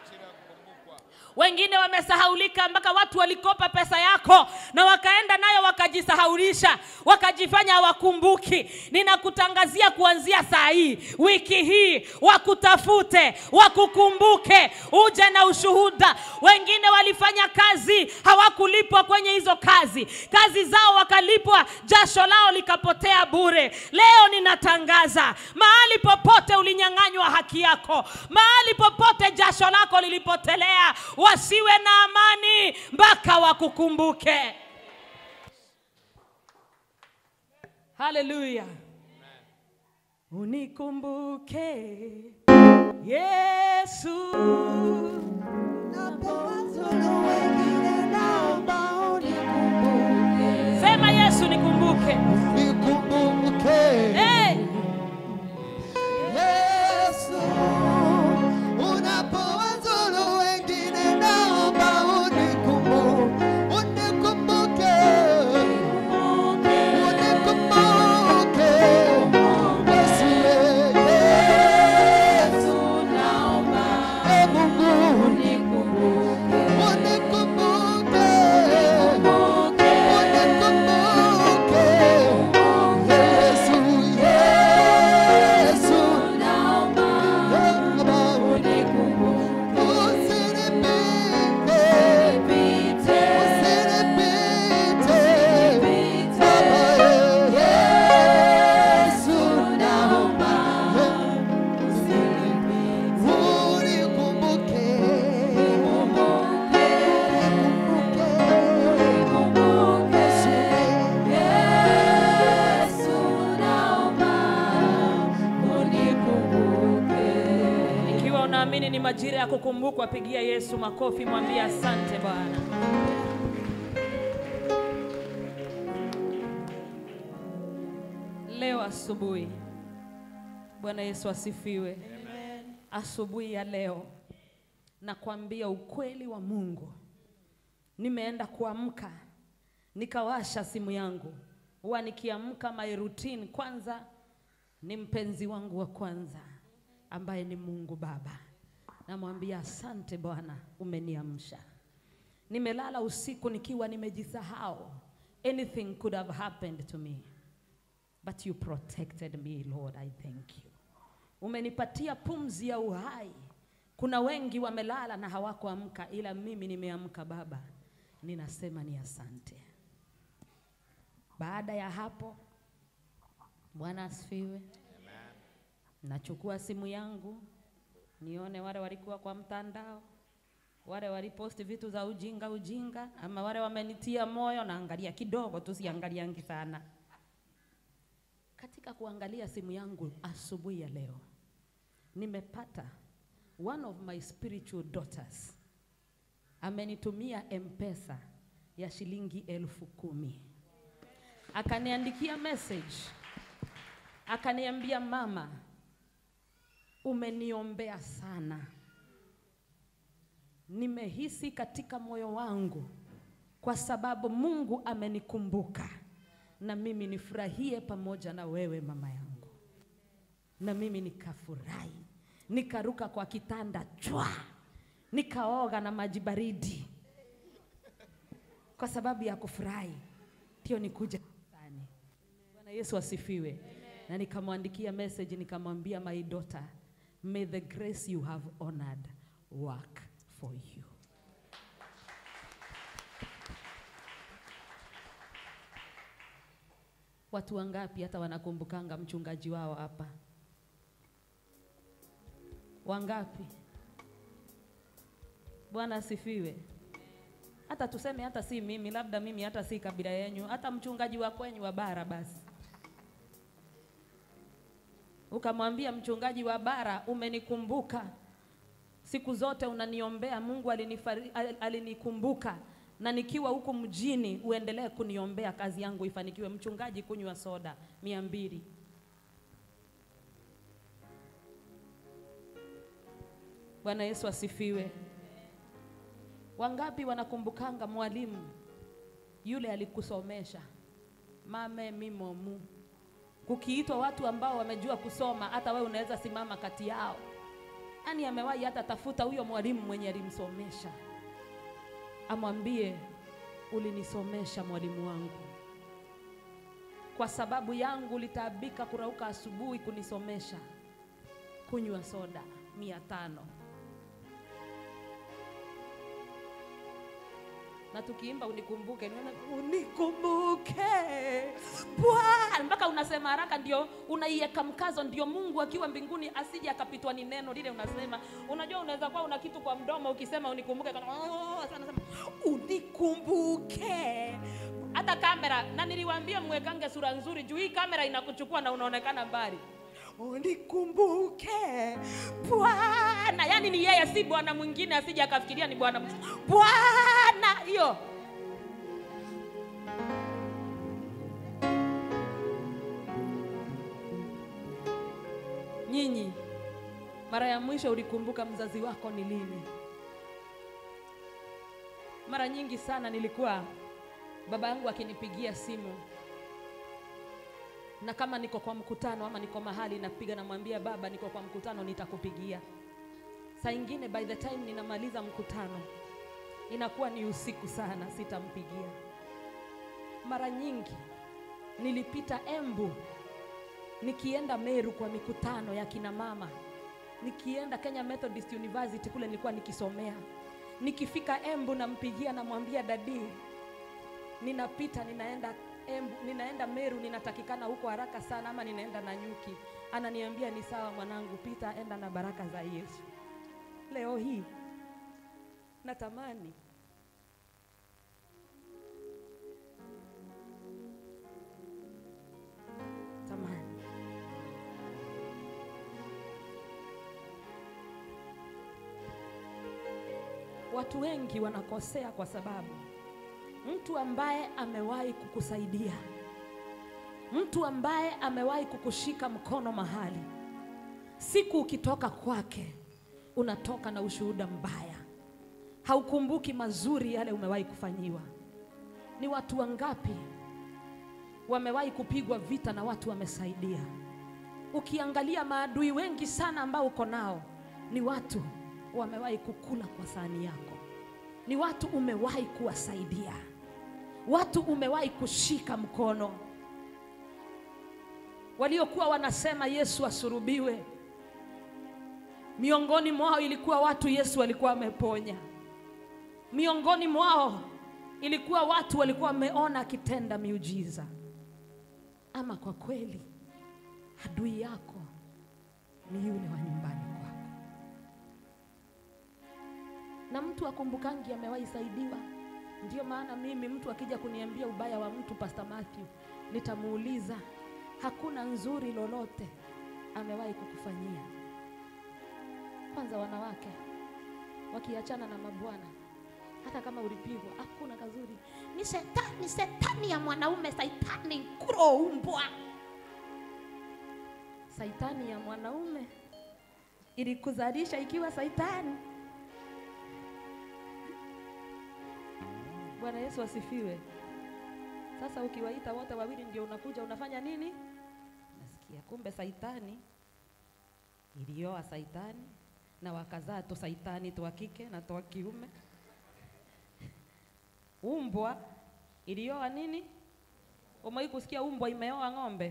Wengine wamesahaulika mpaka watu walikopa pesa yako na wakaenda nayo wakajisahaulisha, wakajifanya hawakumbuki. Ninakutangazia kuanzia saa hii, wiki hii, wakutafute, wakukumbuke, uje na ushuhuda. Wengine walifanya kazi hawakulipwa kwenye hizo kazi, kazi zao wakalipwa, jasho lao likapotea bure. Leo ninatangaza, mahali popote ulinyang'anywa haki yako, mahali popote jasho lako lilipotelea, wasiwe na amani mpaka wakukumbuke. Haleluya! Unikumbuke Yesu. Napowazuru wengine naomba unikumbuke. Sema Yesu nikumbuke. Nikumbuke. Hey! Yesu, unapowazuru wengine naomba unikumbuke. Unikumbuke. Unikumbuke. Yesu, Yesu, Ee Mungu, unikumbuke. Unikumbuke. unaamini ni majira ya kukumbukwa, pigia Yesu makofi, mwambie asante Bwana. Leo asubuhi, Bwana Yesu asifiwe. Asubuhi ya leo nakwambia ukweli wa Mungu. Nimeenda kuamka nikawasha simu yangu. Huwa nikiamka my routine kwanza ni mpenzi wangu wa kwanza ambaye ni Mungu Baba. Namwambia asante Bwana, umeniamsha. Nimelala usiku nikiwa nimejisahau. Anything could have happened to me. But you protected me, Lord, I thank you. Umenipatia pumzi ya uhai. Kuna wengi wamelala na hawakuamka, ila mimi nimeamka Baba, ninasema ni asante. Baada ya hapo, Bwana asifiwe. Nachukua simu yangu nione wale walikuwa kwa mtandao, wale waliposti vitu za ujinga ujinga, ama wale wamenitia moyo, naangalia kidogo tu, siangaliangi sana. Katika kuangalia simu yangu asubuhi ya leo, nimepata one of my spiritual daughters amenitumia M-Pesa ya shilingi elfu kumi akaniandikia message akaniambia, mama, umeniombea sana, nimehisi katika moyo wangu kwa sababu Mungu amenikumbuka na mimi nifurahie pamoja na wewe mama yangu. Na mimi nikafurahi, nikaruka kwa kitanda chwa, nikaoga na maji baridi kwa sababu ya kufurahi, ndio nikuja kanisani. Bwana Yesu asifiwe. Na nikamwandikia message nikamwambia, my daughter, may the grace you have honored work for you. Watu wangapi hata wanakumbukanga mchungaji wao hapa? Wangapi? Bwana asifiwe. Hata tuseme hata si mimi, labda mimi hata si kabila yenyu, hata mchungaji wa kwenyu wa bara basi. Ukamwambia mchungaji wa bara, umenikumbuka siku zote, unaniombea. Mungu alinifari, al- alinikumbuka na nikiwa huku mjini, uendelee kuniombea kazi yangu ifanikiwe. Mchungaji, kunywa soda mia mbili. Bwana Yesu asifiwe. Wangapi wanakumbukanga mwalimu yule alikusomesha mame mimomu? Kukiitwa watu ambao wamejua kusoma, hata wewe unaweza simama kati yao. Nani amewahi hata tafuta huyo mwalimu mwenye alimsomesha, amwambie ulinisomesha mwalimu wangu, kwa sababu yangu ulitaabika kurauka asubuhi kunisomesha, kunywa soda mia tano na tukiimba unikumbuke, niona unikumbuke Bwana, mpaka unasema haraka, ndio unaiweka mkazo, ndio Mungu akiwa mbinguni asije akapitwa ni neno lile unasema. Unajua, unaweza kuwa una kitu kwa mdomo, ukisema unikumbuke, kana oh, sasa unasema unikumbuke. Hata kamera, na niliwaambia mwekange sura nzuri, juu hii kamera inakuchukua na unaonekana mbali unikumbuke Bwana. Yani ni yeye, si bwana mwingine, asije akafikiria ni bwana mwingine. Bwana hiyo nyinyi, mara ya mwisho ulikumbuka mzazi wako ni lini? Mara nyingi sana nilikuwa baba yangu akinipigia simu na kama niko kwa mkutano ama niko mahali napiga, namwambia baba, niko kwa mkutano, nitakupigia. Saa ingine by the time ninamaliza mkutano inakuwa ni usiku sana, sitampigia. Mara nyingi nilipita Embu nikienda Meru kwa mikutano ya kina mama, nikienda Kenya Methodist University kule nilikuwa nikisomea. Nikifika Embu nampigia, namwambia dadi, ninapita ninaenda Embu, ninaenda Meru, ninatakikana huko haraka sana, ama ninaenda Nanyuki. Ananiambia ni sawa mwanangu, pita, enda na baraka za Yesu. Leo hii natamani tamani watu wengi wanakosea kwa sababu mtu ambaye amewahi kukusaidia, mtu ambaye amewahi kukushika mkono mahali, siku ukitoka kwake unatoka na ushuhuda mbaya, haukumbuki mazuri yale umewahi kufanyiwa. Ni watu wangapi wamewahi kupigwa vita na watu wamesaidia? Ukiangalia maadui wengi sana ambao uko nao ni watu wamewahi kukula kwa sahani yako, ni watu umewahi kuwasaidia, watu umewahi kushika mkono, waliokuwa wanasema Yesu asurubiwe. Miongoni mwao ilikuwa watu Yesu alikuwa ameponya, miongoni mwao ilikuwa watu walikuwa wameona akitenda miujiza. Ama kwa kweli adui yako ni yule wa nyumbani kwako, na mtu akumbukangi amewahi saidiwa. Ndio maana mimi mtu akija kuniambia ubaya wa mtu, Pastor Matthew, nitamuuliza hakuna nzuri lolote amewahi kukufanyia. Kwanza wanawake wakiachana na mabwana, hata kama ulipigwa, hakuna kazuri. Ni shetani, shetani ya mwanaume, saitani kuroumbwa. Saitani ya mwanaume ilikuzalisha ikiwa saitani. Bwana Yesu asifiwe. Sasa ukiwaita wote wawili ndio unakuja unafanya nini? Nasikia kumbe saitani ilioa saitani na wakazaa tu saitani tu wa kike na tu wa kiume. Umbwa ilioa nini? Umewahi kusikia umbwa imeoa ng'ombe?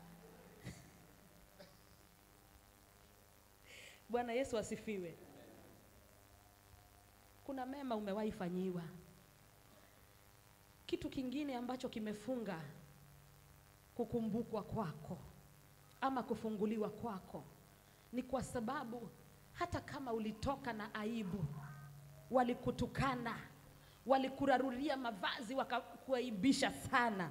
Bwana Yesu asifiwe. Kuna mema umewahi fanyiwa. Kitu kingine ambacho kimefunga kukumbukwa kwako ama kufunguliwa kwako ni kwa sababu hata kama ulitoka na aibu, walikutukana, walikurarulia mavazi, wakakuaibisha sana,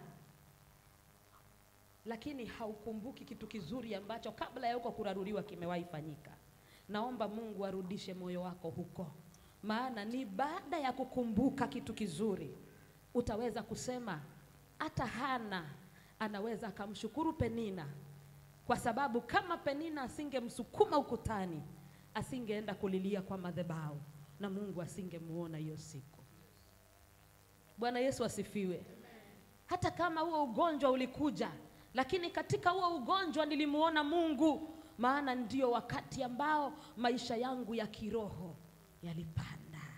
lakini haukumbuki kitu kizuri ambacho kabla ya huko kuraruriwa kimewahi fanyika. Naomba Mungu arudishe moyo wako huko, maana ni baada ya kukumbuka kitu kizuri utaweza kusema hata Hana anaweza akamshukuru Penina kwa sababu kama Penina asingemsukuma ukutani, asingeenda kulilia kwa madhabahu na Mungu asingemuona hiyo siku. Bwana Yesu asifiwe. Hata kama huo ugonjwa ulikuja, lakini katika huo ugonjwa nilimuona Mungu, maana ndio wakati ambao maisha yangu ya kiroho yalipanda.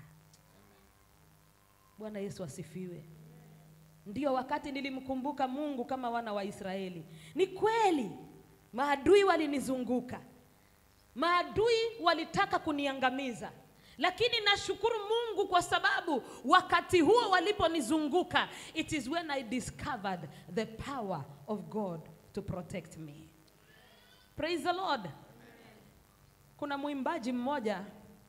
Bwana Yesu asifiwe. Ndio wakati nilimkumbuka Mungu kama wana wa Israeli. Ni kweli maadui walinizunguka, maadui walitaka kuniangamiza, lakini nashukuru Mungu kwa sababu wakati huo waliponizunguka, it is when I discovered the power of God to protect me. Praise the Lord. Kuna mwimbaji mmoja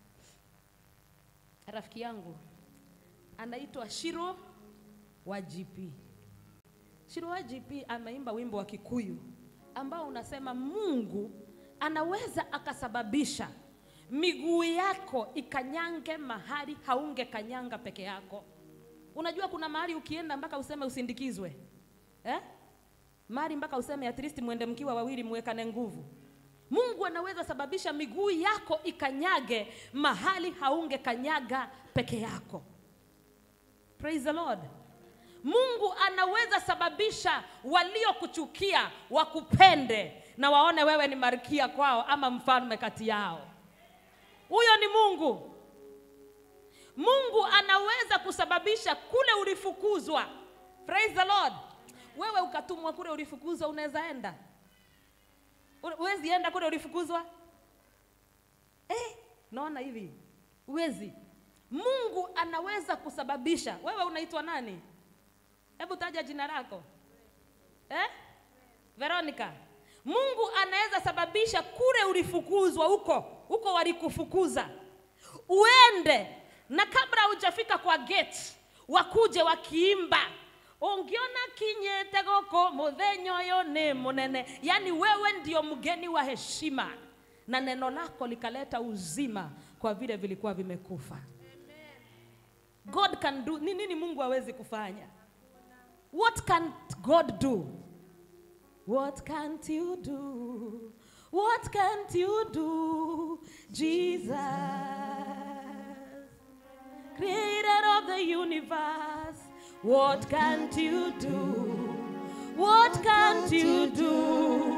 rafiki yangu anaitwa Shiro wa GP. Shiro wa GP ameimba wimbo wa Kikuyu ambao unasema Mungu anaweza akasababisha miguu yako ikanyange mahali haunge kanyanga peke yako. Unajua kuna mahali ukienda mpaka useme usindikizwe eh? Mahali mpaka useme at least mwende mkiwa wawili muwekane nguvu. Mungu anaweza sababisha miguu yako ikanyage mahali haunge kanyaga peke yako. Praise the Lord. Mungu anaweza sababisha waliokuchukia wakupende na waone wewe ni malkia kwao ama mfalme kati yao. Huyo ni Mungu. Mungu anaweza kusababisha kule ulifukuzwa. Praise the Lord. Wewe ukatumwa kule ulifukuzwa, unaweza enda? Huwezi enda kule ulifukuzwa? Eh, naona hivi huwezi. Mungu anaweza kusababisha. Wewe unaitwa nani? Hebu taja jina lako eh? Veronica. Mungu anaweza sababisha kule ulifukuzwa huko huko walikufukuza uende, na kabla hujafika kwa gate wakuje wakiimba ungiona kinyete goko muthenya uyu ni munene. Yani wewe ndio mgeni wa heshima, na neno lako likaleta uzima kwa vile vilikuwa vimekufa. god can do ni nini mungu hawezi kufanya what can god do what can't you do what can't you do jesus creator of the universe what can't you do what can't you do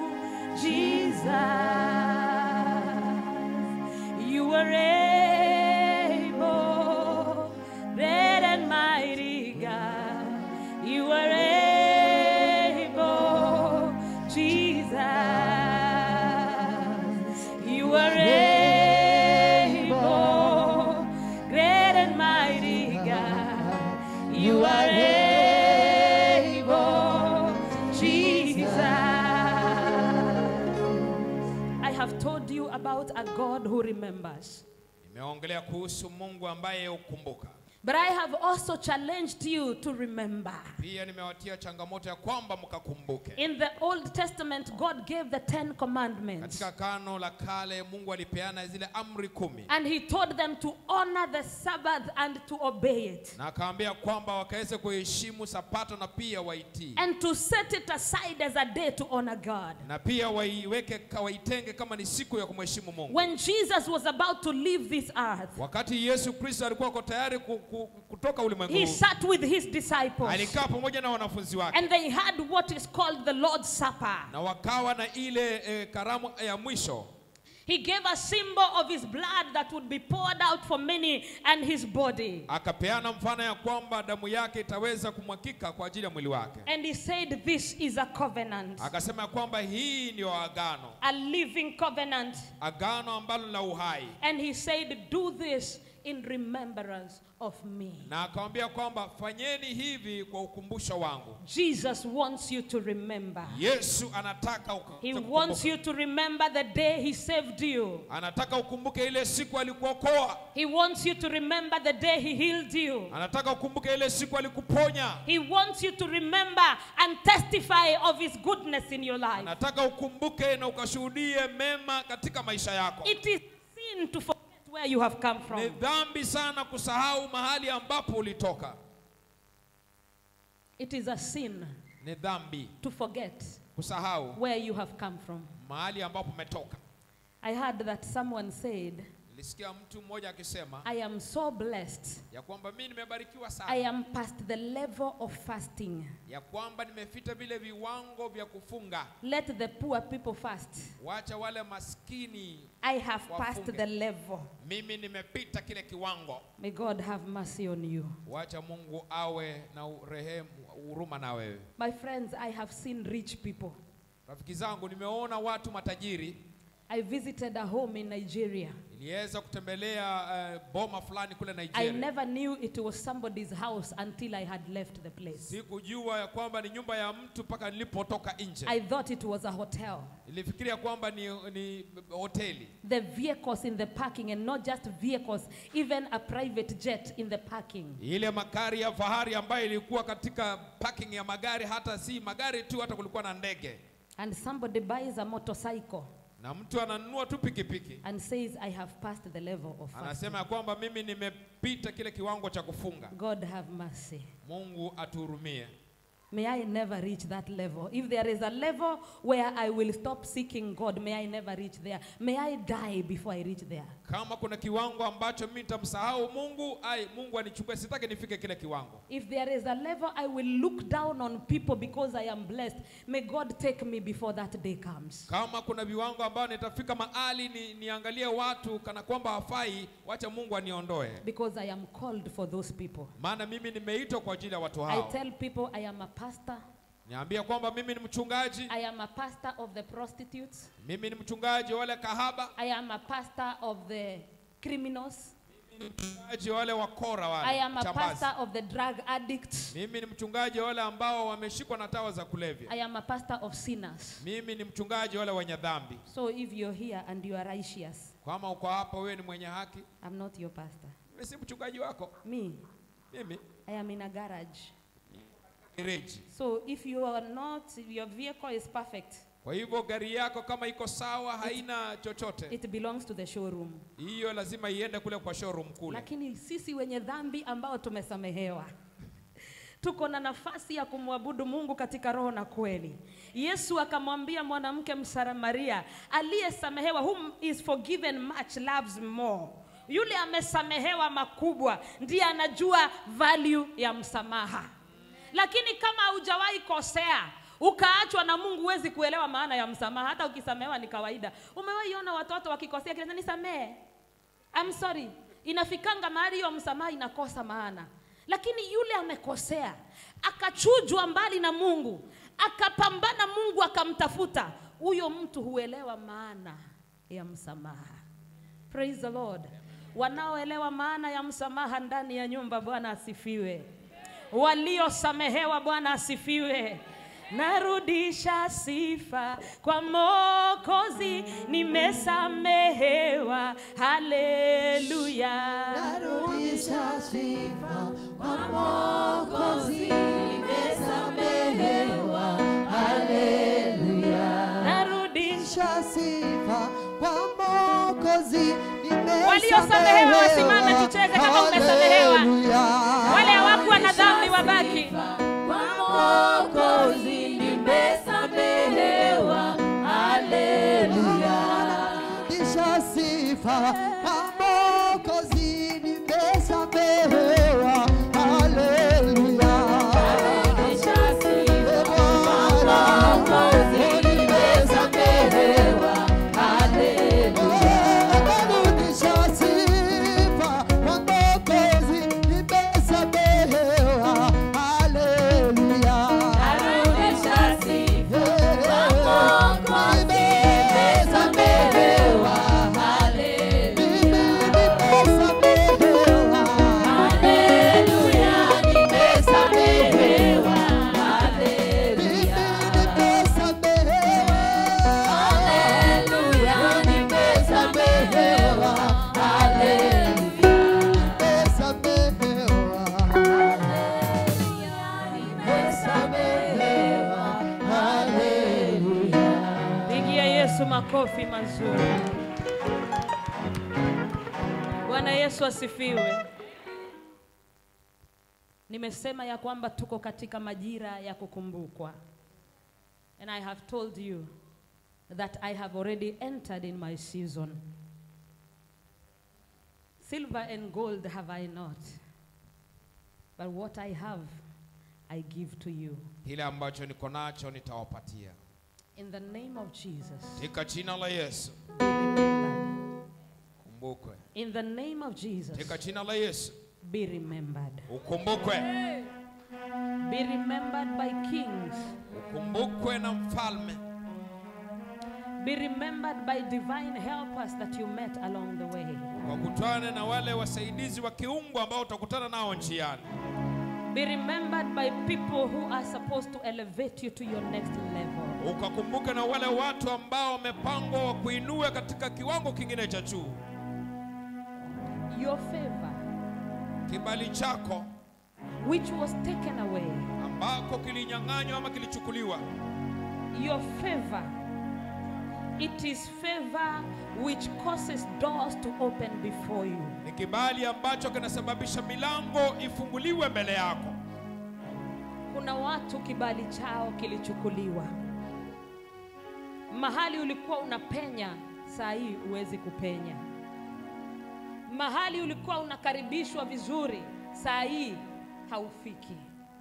jesus you were able great and mighty god you were able jesus you were able great and mighty god you are able jesus i have told you about a god who remembers nimeongelea kuhusu mungu ambaye hukumbuka but i have also challenged you to remember pia nimewatia changamoto ya kwamba mkakumbuke in the old testament god gave the 10 commandments katika kano la kale mungu alipeana zile amri kumi and he told them to honor the sabbath and to obey it na akaambia kwamba wakaweze kuheshimu sapato na pia waitii and to set it aside as a day to honor god na pia waiweke ka- waitenge kama ni siku ya kumheshimu mungu when jesus was about to leave this earth wakati yesu kristo alikuwa ako tayari ku, ku, kutoka ulimwengu he huu, sat with his disciples alikaa pamoja na wanafunzi wake and they had what is called the lord's supper na wakawa na ile eh, karamu ya mwisho he gave a symbol of his blood that would be poured out for many and his body akapeana mfano ya kwamba damu yake itaweza kumwakika kwa ajili ya mwili wake and he said this is a covenant akasema ya kwamba hii ndio agano a living covenant agano ambalo la uhai and he said do this in remembrance of me na akawambia kwamba fanyeni hivi kwa ukumbusho wangu jesus wants you to remember yesu anataka uka- he ukumbuke. wants you to remember the day he saved you anataka ukumbuke ile siku alikuokoa he wants you to remember the day he healed you anataka ukumbuke ile siku alikuponya he wants you to remember and testify of his goodness in your life anataka ukumbuke na ukashuhudie mema katika maisha yako it is sin to forget where you have come ni from dhambi sana kusahau mahali ambapo ulitoka it is a sin ni dhambi to forget kusahau where you have come from mahali ambapo umetoka i heard that someone said nilisikia mtu mmoja akisema i am so blessed ya kwamba mi nimebarikiwa i sana am past the level of fasting ya kwamba nimefita vile viwango vya kufunga let the poor people fast wacha wale maskini i have passed Wafunge. the level mimi nimepita kile kiwango may god have mercy on you wacha mungu awe na urehemu huruma na wewe my friends i have seen rich people rafiki zangu nimeona watu matajiri i visited a home in nigeria niliweza kutembelea uh, boma fulani kule i nigeria never knew it was somebody's house until i had left the place sikujua ya kwamba ni nyumba ya mtu mpaka nilipotoka nje i thought it was a hotel nilifikiria kwamba ni, ni hoteli the vehicles in the parking and not just vehicles even a private jet in the parking ile magari ya fahari ambayo ilikuwa katika parking ya magari hata si magari tu hata kulikuwa na ndege and somebody buys a motorcycle na mtu ananunua tu pikipiki and says i have passed the level of fasting. anasema ya kwamba mimi nimepita kile kiwango cha kufunga god have mercy mungu atuhurumie May I never reach that level. If there is a level where I will stop seeking God, may I never reach there. May I die before I reach there. kama kuna kiwango ambacho mimi nitamsahau mungu ai mungu anichukue sitaki nifike kile kiwango If there is a level I will look down on people because I am blessed, may God take me before that day comes. kama kuna viwango ambayo nitafika mahali ni, niangalie watu kana kwamba hafai wacha mungu aniondoe Because I am called for those people. maana mimi nimeitwa kwa ajili ya watu I hao tell people I am a pastor. niambia kwamba mimi ni mchungaji I am a pastor of the prostitutes. mimi ni mchungaji wa wale kahaba I am a pastor of the criminals. mchungaji wa wale wakora I wale am a chambazi. pastor of the drug addicts. mimi ni mchungaji wa wale ambao wameshikwa na tawa za kulevya I am a pastor of sinners. mimi ni mchungaji wa wale wenye dhambi So if you're here and you are righteous, kama uko hapa wewe ni mwenye haki I'm not your pastor. mimi si mchungaji wako Me, mimi I am in a garage. ni reji So if you are not, your vehicle is perfect, Kwa hivyo gari yako kama iko sawa, haina chochote, it belongs to the showroom. hiyo lazima iende kule kwa showroom kule. Lakini sisi wenye dhambi ambao tumesamehewa tuko na nafasi ya kumwabudu Mungu katika roho na kweli. Yesu akamwambia mwanamke Msamaria aliyesamehewa, whom is forgiven much loves more. Yule amesamehewa makubwa ndiye anajua value ya msamaha. Lakini kama haujawahi kosea ukaachwa na Mungu, huwezi kuelewa maana ya msamaha. Hata ukisamehewa ni kawaida. Umewahi ona watoto wakikosea kile nisamehe I'm sorry. Inafikanga mahali hiyo msamaha inakosa maana, lakini yule amekosea akachujwa mbali na Mungu, akapambana, Mungu akamtafuta, huyo mtu huelewa maana ya msamaha. Praise the Lord. Wanaoelewa maana ya msamaha ndani ya nyumba, Bwana asifiwe. Waliosamehewa, Bwana asifiwe. Narudisha sifa kwa Mwokozi, nimesamehewa. Haleluya. Narudisha sifa kwa Mwokozi, nimesamehewa. Haleluya. Narudisha Narudisha sifa kwa Mwokozi, Waliosamehewa wasimame tucheze kama umesamehewa. Haleluya. wale hawakuwa na dhambi wabaki. Kwa Mwokozi, nimesamehewa. Haleluya. Narudisha sifa kwa Mwokozi, nimesamehewa. Haleluya. Narudisha sifa kwa Mwokozi, nimesamehewa. Haleluya. Narudisha sifa kwa Mwokozi, nimesamehewa. Haleluya. Narudisha sifa kwa Mwokozi, nimesamehewa. Haleluya. Nimesamehewa. Haleluya. Nimesamehewa. Haleluya. Haleluya. Nimesamehewa. Haleluya. Nimesamehewa. Haleluya. Pigia Yesu makofi mazuri. Bwana Yesu asifiwe. Nimesema ya kwamba tuko katika majira ya kukumbukwa. And I have told you that I have already entered in my season. Silver and gold have I not, but what I have I give to you. Kile ambacho niko nacho nitawapatia In the name of Jesus, katika jina la Yesu. be remembered. Kumbukwe In the name of Jesus, katika jina la Yesu, be remembered. ukumbukwe, Be remembered by kings. ukumbukwe na mfalme, Be remembered by divine helpers that you met along the way. wakutane na wale wasaidizi wa kiungu ambao utakutana nao njiani. Be remembered by people who are supposed to elevate you to your next level. Ukakumbuke na wale watu ambao wamepangwa wa kuinua katika kiwango kingine cha juu. Your favor, Kibali chako which was taken away, ambako kilinyang'anywa ama kilichukuliwa, your favor, it is favor which causes doors to open before you. ni kibali ambacho kinasababisha milango ifunguliwe mbele yako. Kuna watu kibali chao kilichukuliwa. Mahali ulikuwa unapenya, saa hii huwezi kupenya. Mahali ulikuwa unakaribishwa vizuri, saa hii haufiki.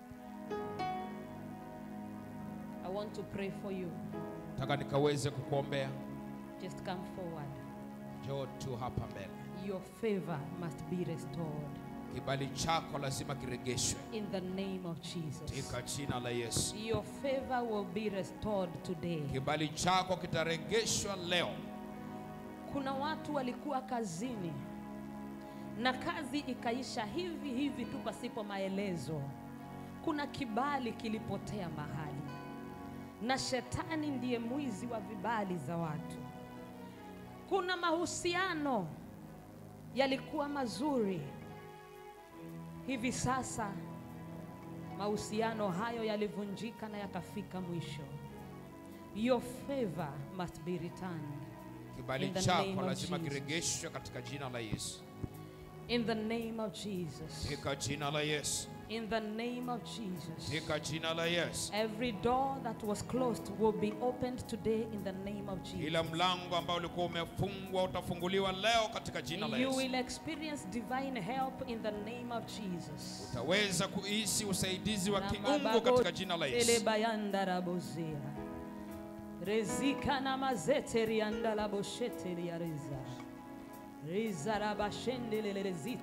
I want to pray for you. Nataka nikaweze kukuombea. Just come forward. Njoo tu hapa mbele. Your favor must be restored Kibali chako lazima kiregeshwe in the name of Jesus. katika jina la Yesu. Your favor will be restored today. Kibali chako kitaregeshwa leo. Kuna watu walikuwa kazini na kazi ikaisha hivi hivi tu pasipo maelezo. Kuna kibali kilipotea mahali, na shetani ndiye mwizi wa vibali za watu. Kuna mahusiano yalikuwa mazuri, hivi sasa mahusiano hayo yalivunjika na yakafika mwisho. Your favor must be returned. Kibali In the chako name of lazima Jesus. kiregeshwe katika jina la Yesu, In the name of Jesus. katika jina la Yesu, In the name of Jesus. katika jina la Yesu. Every door that was closed will be opened today in the name of Kila Jesus. mlango ambao ulikuwa umefungwa utafunguliwa leo katika jina la You Yesu. will experience divine help in the name of Jesus. Utaweza kuhisi usaidizi wa Na kiungu mabago katika jina la Yesu. telebayanda rabozea. Rezika na mazete rianda la boshete riareza. Reza rabashende lelelezit.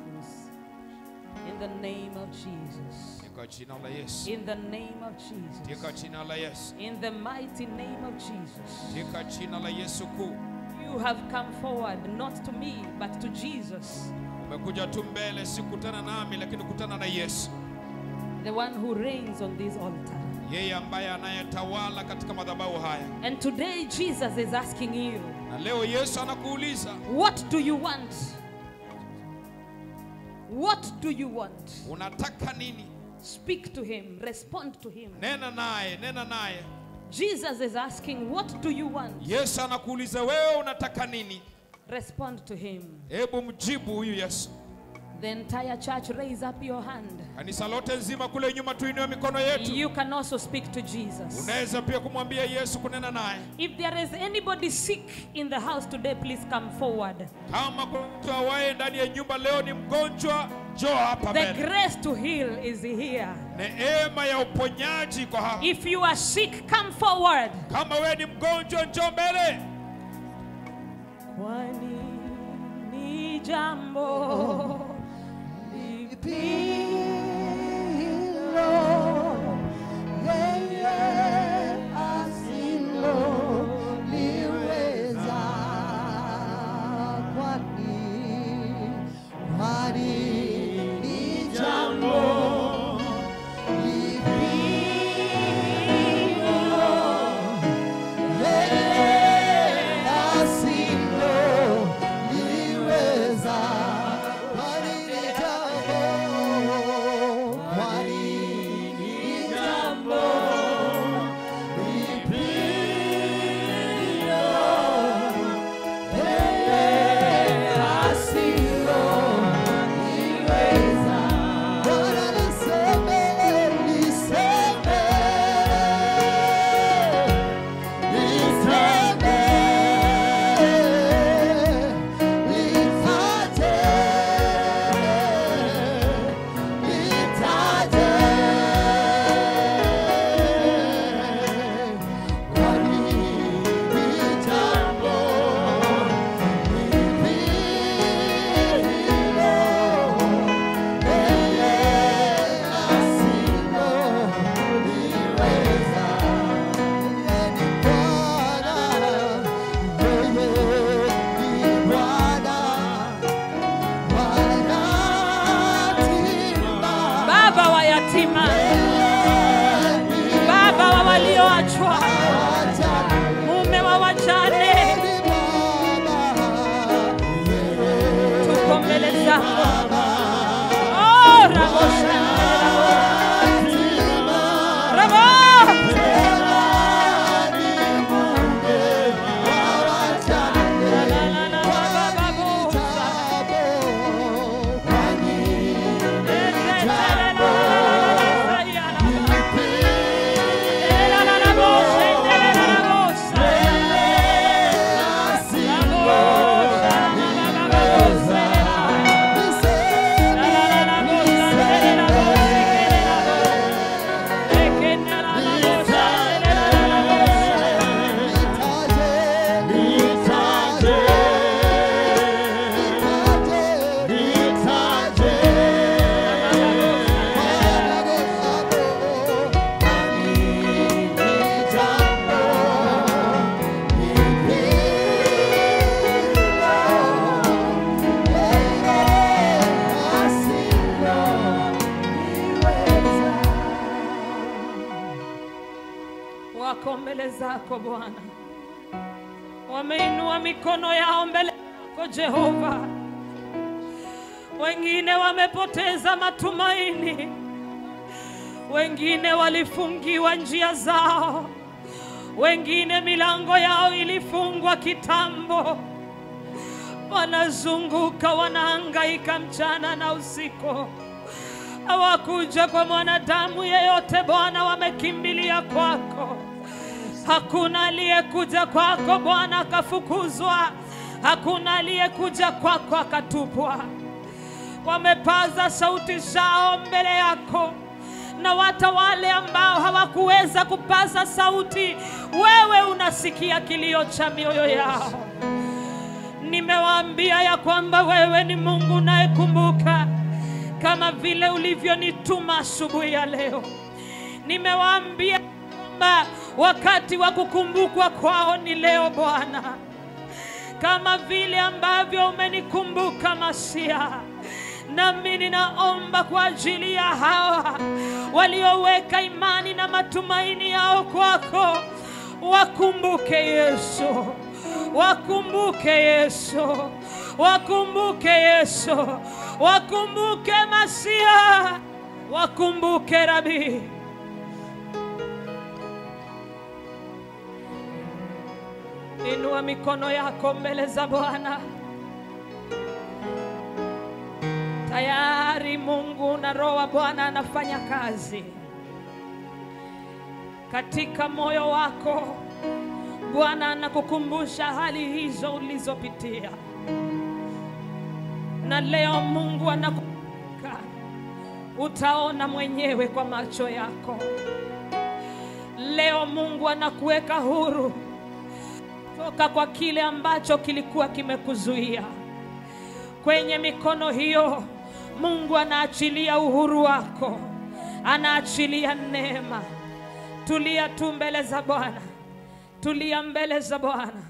In the name of Jesus. Katika jina la Yesu. In the name of Jesus. Katika jina la Yesu. In the mighty name of Jesus. Katika jina la Yesu kuu. You have come forward not to me but to Jesus, Umekuja tu mbele, si kutana nami, lakini kutana na Yesu, the one who reigns on this altar. yeye ambaye anayetawala katika madhabahu haya. And today Jesus is asking you, Na leo Yesu anakuuliza what do you want? What do you want? unataka nini? Speak to him, respond to him. Nena naye, nena naye. Jesus is asking, what do you want? Yesu anakuuliza wewe unataka nini? Respond to him. Hebu mjibu huyu Yesu. The entire church raise up your hand. Kanisa lote nzima kule nyuma tuinue mikono yetu. You can also speak to Jesus. Unaweza pia kumwambia Yesu kunena naye. If there is anybody sick in the house today, please come forward. Kama kuna mtu awaye ndani ya nyumba leo ni mgonjwa, njoo hapa The mbele. grace to heal is here. Neema ya uponyaji iko hapa. If you are sick, come forward. Kama wewe ni mgonjwa, njoo mbele. Kwani ni jambo baba wa yatima, baba wa walioachwa, mume wa wajane, tuko mbele zako. Oh, rabo rabo La, la, la, la, ba, ba, bo, sa. wako mbele zako Bwana, wameinua mikono yao mbele zako Jehova. Wengine wamepoteza matumaini, wengine walifungiwa njia zao, wengine milango yao ilifungwa kitambo, wanazunguka wanahangaika mchana na usiku, hawakuja kwa mwanadamu yeyote. Bwana, wamekimbilia kwako. Hakuna aliyekuja kwako Bwana akafukuzwa, hakuna aliyekuja kwako akatupwa. Wamepaza sauti zao mbele yako, na hata wale ambao hawakuweza kupaza sauti, wewe unasikia kilio cha mioyo yao. Nimewaambia ya kwamba wewe ni Mungu unayekumbuka kama vile ulivyonituma asubuhi ya leo. Nimewaambia kwamba wakati wa kukumbukwa kwao ni leo Bwana, kama vile ambavyo umenikumbuka Masia. Nami ninaomba kwa ajili ya hawa walioweka imani na matumaini yao kwako, wakumbuke Yesu, wakumbuke Yesu, wakumbuke Yesu, wakumbuke Masia, wakumbuke Rabii. Inua mikono yako mbele za Bwana. Tayari Mungu na Roho wa Bwana anafanya kazi katika moyo wako. Bwana anakukumbusha hali hizo ulizopitia, na leo Mungu anakukumbuka. Utaona mwenyewe kwa macho yako. Leo Mungu anakuweka huru toka kwa kile ambacho kilikuwa kimekuzuia. Kwenye mikono hiyo Mungu anaachilia uhuru wako, anaachilia neema. Tulia tu mbele za Bwana, tulia mbele za Bwana.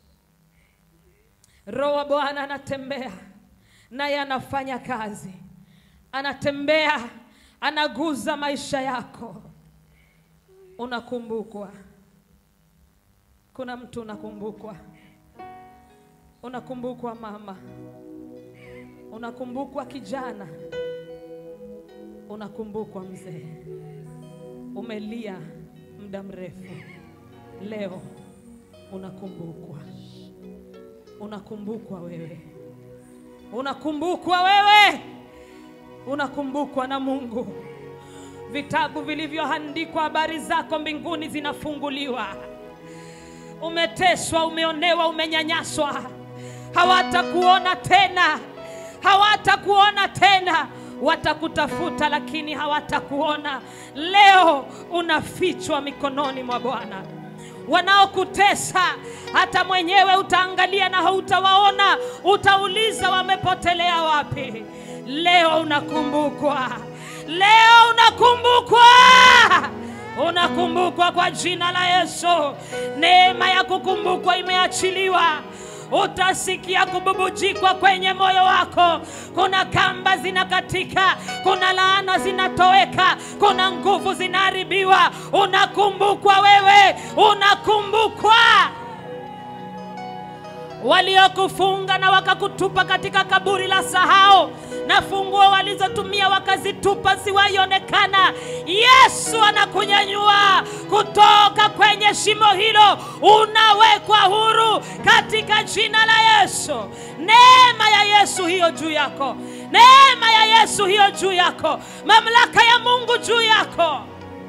Roho wa Bwana anatembea naye anafanya kazi, anatembea, anaguza maisha yako, unakumbukwa. Kuna mtu unakumbukwa, unakumbukwa mama, unakumbukwa kijana, unakumbukwa mzee. Umelia muda mrefu, leo unakumbukwa, unakumbukwa wewe, unakumbukwa wewe, unakumbukwa na Mungu. Vitabu vilivyoandikwa habari zako mbinguni zinafunguliwa umeteswa, umeonewa, umenyanyaswa, hawatakuona tena, hawatakuona tena. Watakutafuta lakini hawatakuona. Leo unafichwa mikononi mwa Bwana. Wanaokutesa hata mwenyewe utaangalia na hautawaona, utauliza wamepotelea wapi. Leo unakumbukwa, leo unakumbukwa unakumbukwa kwa jina la Yesu. Neema ya kukumbukwa imeachiliwa. Utasikia kububujikwa kwenye moyo wako. Kuna kamba zinakatika, kuna laana zinatoweka, kuna nguvu zinaharibiwa. Unakumbukwa wewe, unakumbukwa waliokufunga na wakakutupa katika kaburi la sahau, na funguo walizotumia wakazitupa ziwaionekana. Yesu anakunyanyua kutoka kwenye shimo hilo, unawekwa huru katika jina la Yesu. Neema ya Yesu hiyo juu yako, neema ya Yesu hiyo juu yako, mamlaka ya Mungu juu yako.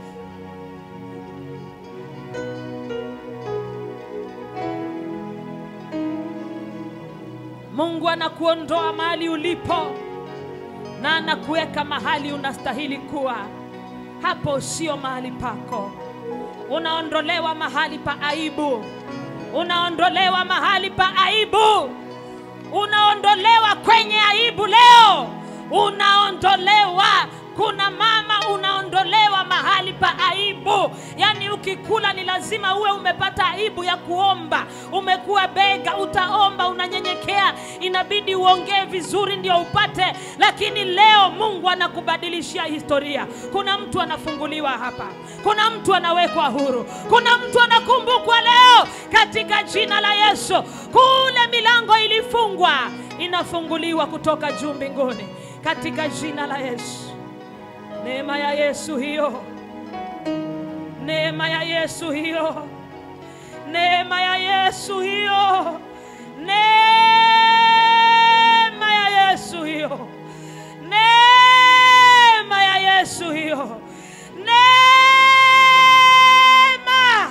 Mungu anakuondoa mahali ulipo na anakuweka mahali unastahili kuwa. Hapo sio mahali pako. Unaondolewa mahali pa aibu, unaondolewa mahali pa aibu, unaondolewa kwenye aibu leo, unaondolewa. Kuna mama unaondolewa mahali pa aibu, yaani ukikula ni lazima uwe umepata aibu ya kuomba. Umekuwa bega, utaomba, unanyenyekea, inabidi uongee vizuri ndio upate, lakini leo Mungu anakubadilishia historia. Kuna mtu anafunguliwa hapa, kuna mtu anawekwa huru, kuna mtu anakumbukwa leo katika jina la Yesu. Kule milango ilifungwa inafunguliwa kutoka juu mbinguni katika jina la Yesu. Neema ya Yesu hiyo, neema ya Yesu hiyo neema ya Yesu hiyo, neema ya Yesu hiyo, neema ya Yesu hiyo, neema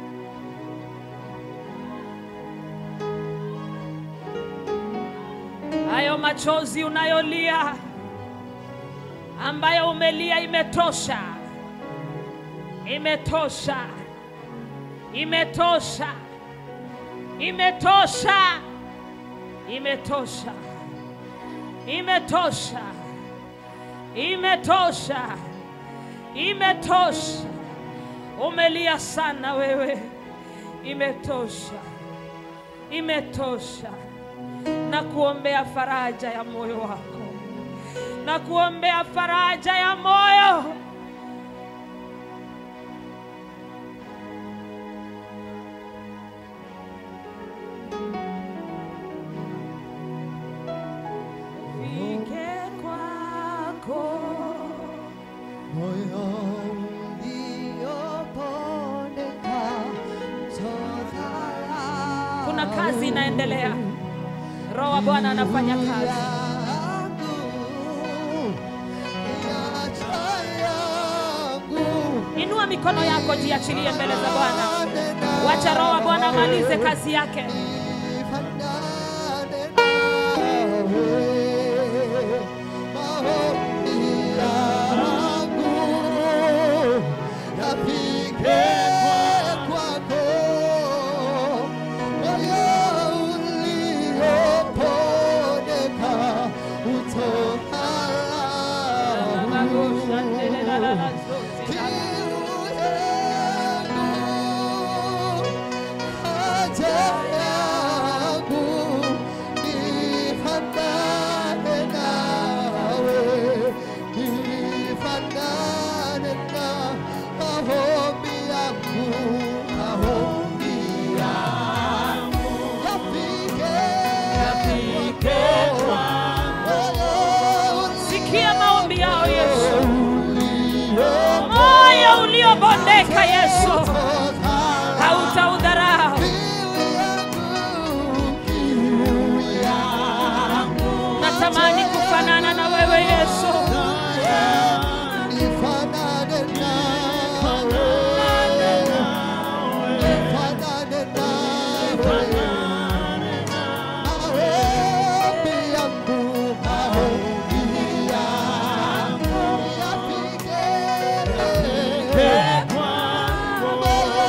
hayo machozi unayolia ambayo umelia imetosha, imetosha, imetosha, imetosha, imetosha, imetosha, imetosha, imetosha. Umelia sana wewe, imetosha, imetosha. Na kuombea faraja ya moyo wako na kuombea faraja ya moyo. Fike kwako moyo uliopondeka todharau kuna kazi inaendelea. Roho wa Bwana anafanya kazi. yangu, yacha yangu, Inua mikono yako, jiachilie mbele za Bwana. nena Wacha Roho wa Bwana amalize kazi yake. nifanane nawe, maombi yangu yafike kwako, moyo uliopondeka utoharau Sikia maombi yao Yesu, moyo uliobondeka Yesu, hautaudharau. Natamani kufanana na wewe Yesu, Nifanane nawe, nifanane nawe, maombi yangu, maombi yangu yafike kwako, moyo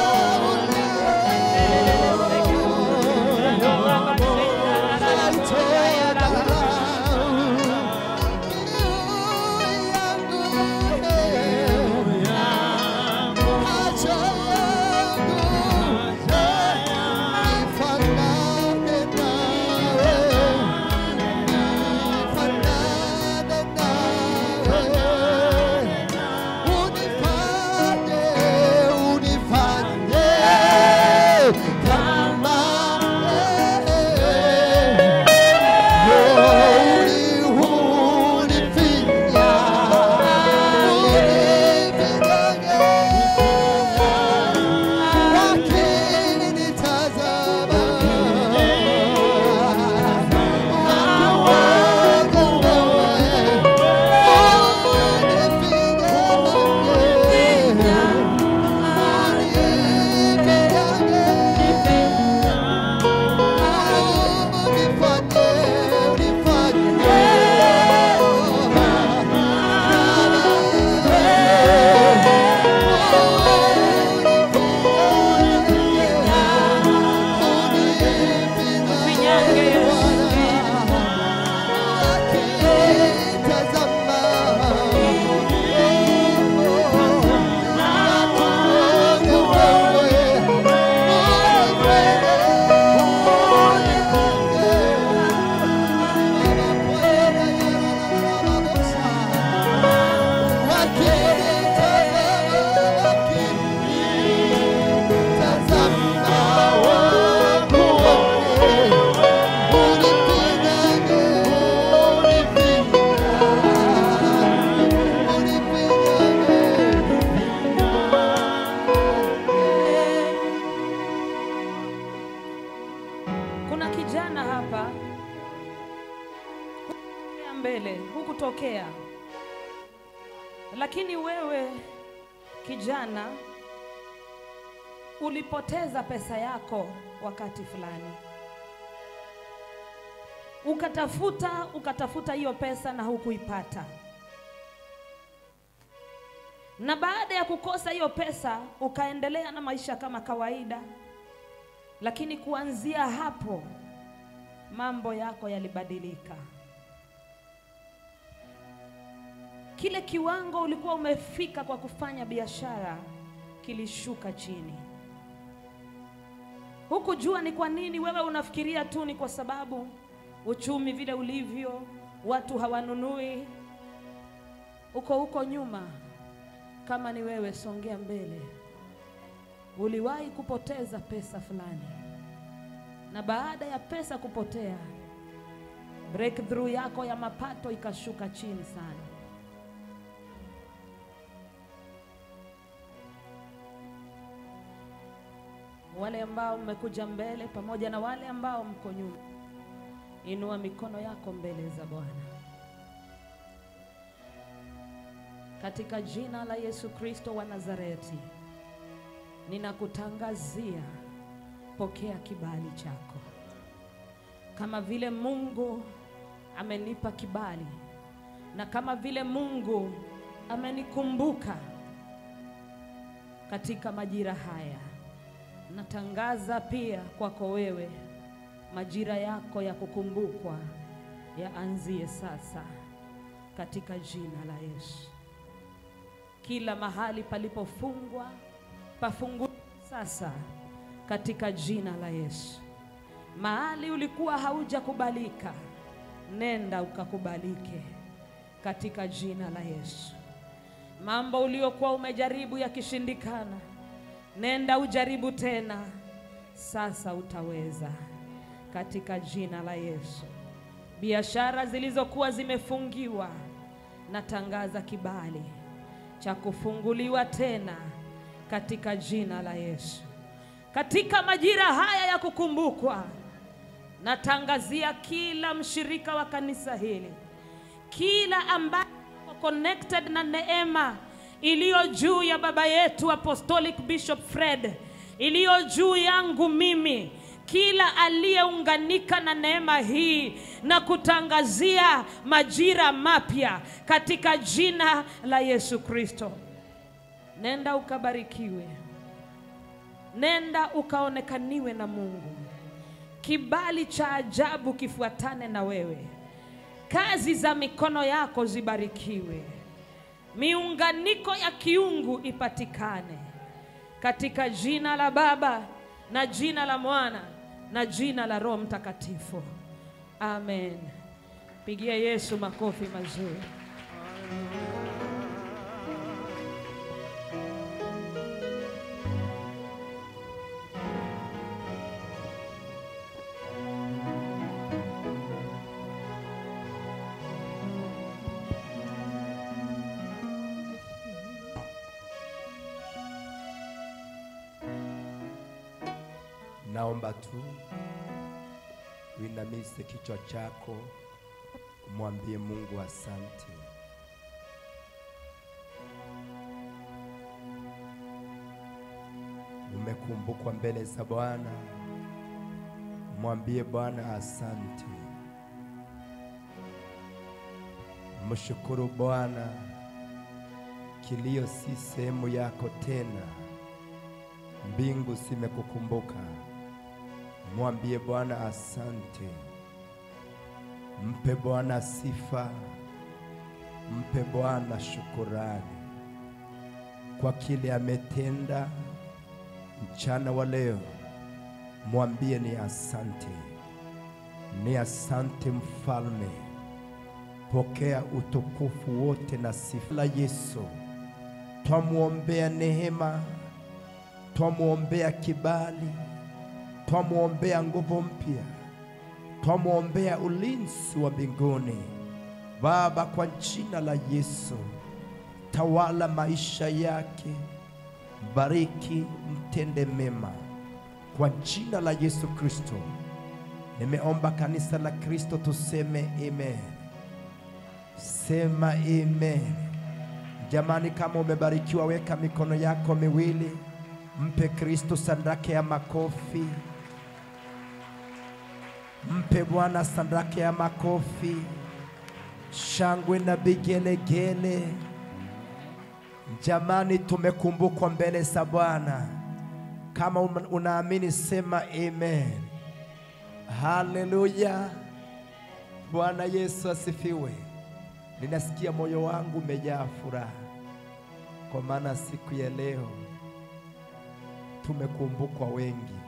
kijana hapa hukutokea mbele, hukutokea, lakini wewe kijana ulipoteza pesa yako wakati fulani, ukatafuta ukatafuta hiyo pesa na hukuipata, na baada ya kukosa hiyo pesa ukaendelea na maisha kama kawaida, lakini kuanzia hapo mambo yako yalibadilika. Kile kiwango ulikuwa umefika kwa kufanya biashara kilishuka chini. Hukujua ni kwa nini. Wewe unafikiria tu ni kwa sababu uchumi vile ulivyo, watu hawanunui. Uko huko nyuma. Kama ni wewe, songea mbele. Uliwahi kupoteza pesa fulani, na baada ya pesa kupotea, breakthrough yako ya mapato ikashuka chini sana. Wale ambao mmekuja mbele pamoja na wale ambao mko nyuma, inua mikono yako mbele za Bwana. Katika jina la Yesu Kristo wa Nazareti, ninakutangazia, pokea kibali chako. Kama vile Mungu amenipa kibali na kama vile Mungu amenikumbuka katika majira haya, natangaza pia kwako wewe, majira yako ya kukumbukwa yaanzie sasa katika jina la Yesu. Kila mahali palipofungwa pafunguliwe sasa katika jina la Yesu. Mahali ulikuwa haujakubalika, nenda ukakubalike katika jina la Yesu. Mambo uliokuwa umejaribu yakishindikana, nenda ujaribu tena, sasa utaweza katika jina la Yesu. Biashara zilizokuwa zimefungiwa, natangaza kibali cha kufunguliwa tena katika jina la Yesu. Katika majira haya ya kukumbukwa, natangazia kila mshirika wa kanisa hili, kila ambaye yuko connected na neema iliyo juu ya baba yetu Apostolic Bishop Fred, iliyo juu yangu mimi, kila aliyeunganika na neema hii na kutangazia majira mapya katika jina la Yesu Kristo. Nenda ukabarikiwe, nenda ukaonekaniwe na Mungu, kibali cha ajabu kifuatane na wewe, kazi za mikono yako zibarikiwe, miunganiko ya kiungu ipatikane katika jina la Baba na jina la Mwana na jina la Roho Mtakatifu, amen. Pigia Yesu makofi mazuri. Naomba tu uinamishe kichwa chako, umwambie Mungu asante. Umekumbukwa mbele za Bwana, mwambie Bwana asante. Mshukuru Bwana, kilio si sehemu yako tena, mbingu zimekukumbuka. Mwambie Bwana asante, mpe Bwana sifa, mpe Bwana shukurani kwa kile ametenda mchana wa leo. Mwambie ni asante, ni asante mfalme. Pokea utukufu wote na sifa la Yesu. Twamwombea neema, twamwombea kibali twamwombea nguvu mpya, twamwombea ulinzi wa mbinguni. Baba, kwa jina la Yesu, tawala maisha yake, bariki, mtende mema kwa jina la Yesu Kristo. Nimeomba kanisa la Kristo tuseme amen. Sema amen. Jamani, kama umebarikiwa, weka mikono yako miwili, mpe Kristo sandake ya makofi, mpe Bwana sandake ya makofi, shangwe na vigelegele. Jamani, tumekumbukwa mbele za Bwana. Kama una- unaamini sema amen. Haleluya! Bwana Yesu asifiwe. Ninasikia moyo wangu umejaa furaha, kwa maana siku ya leo tumekumbukwa wengi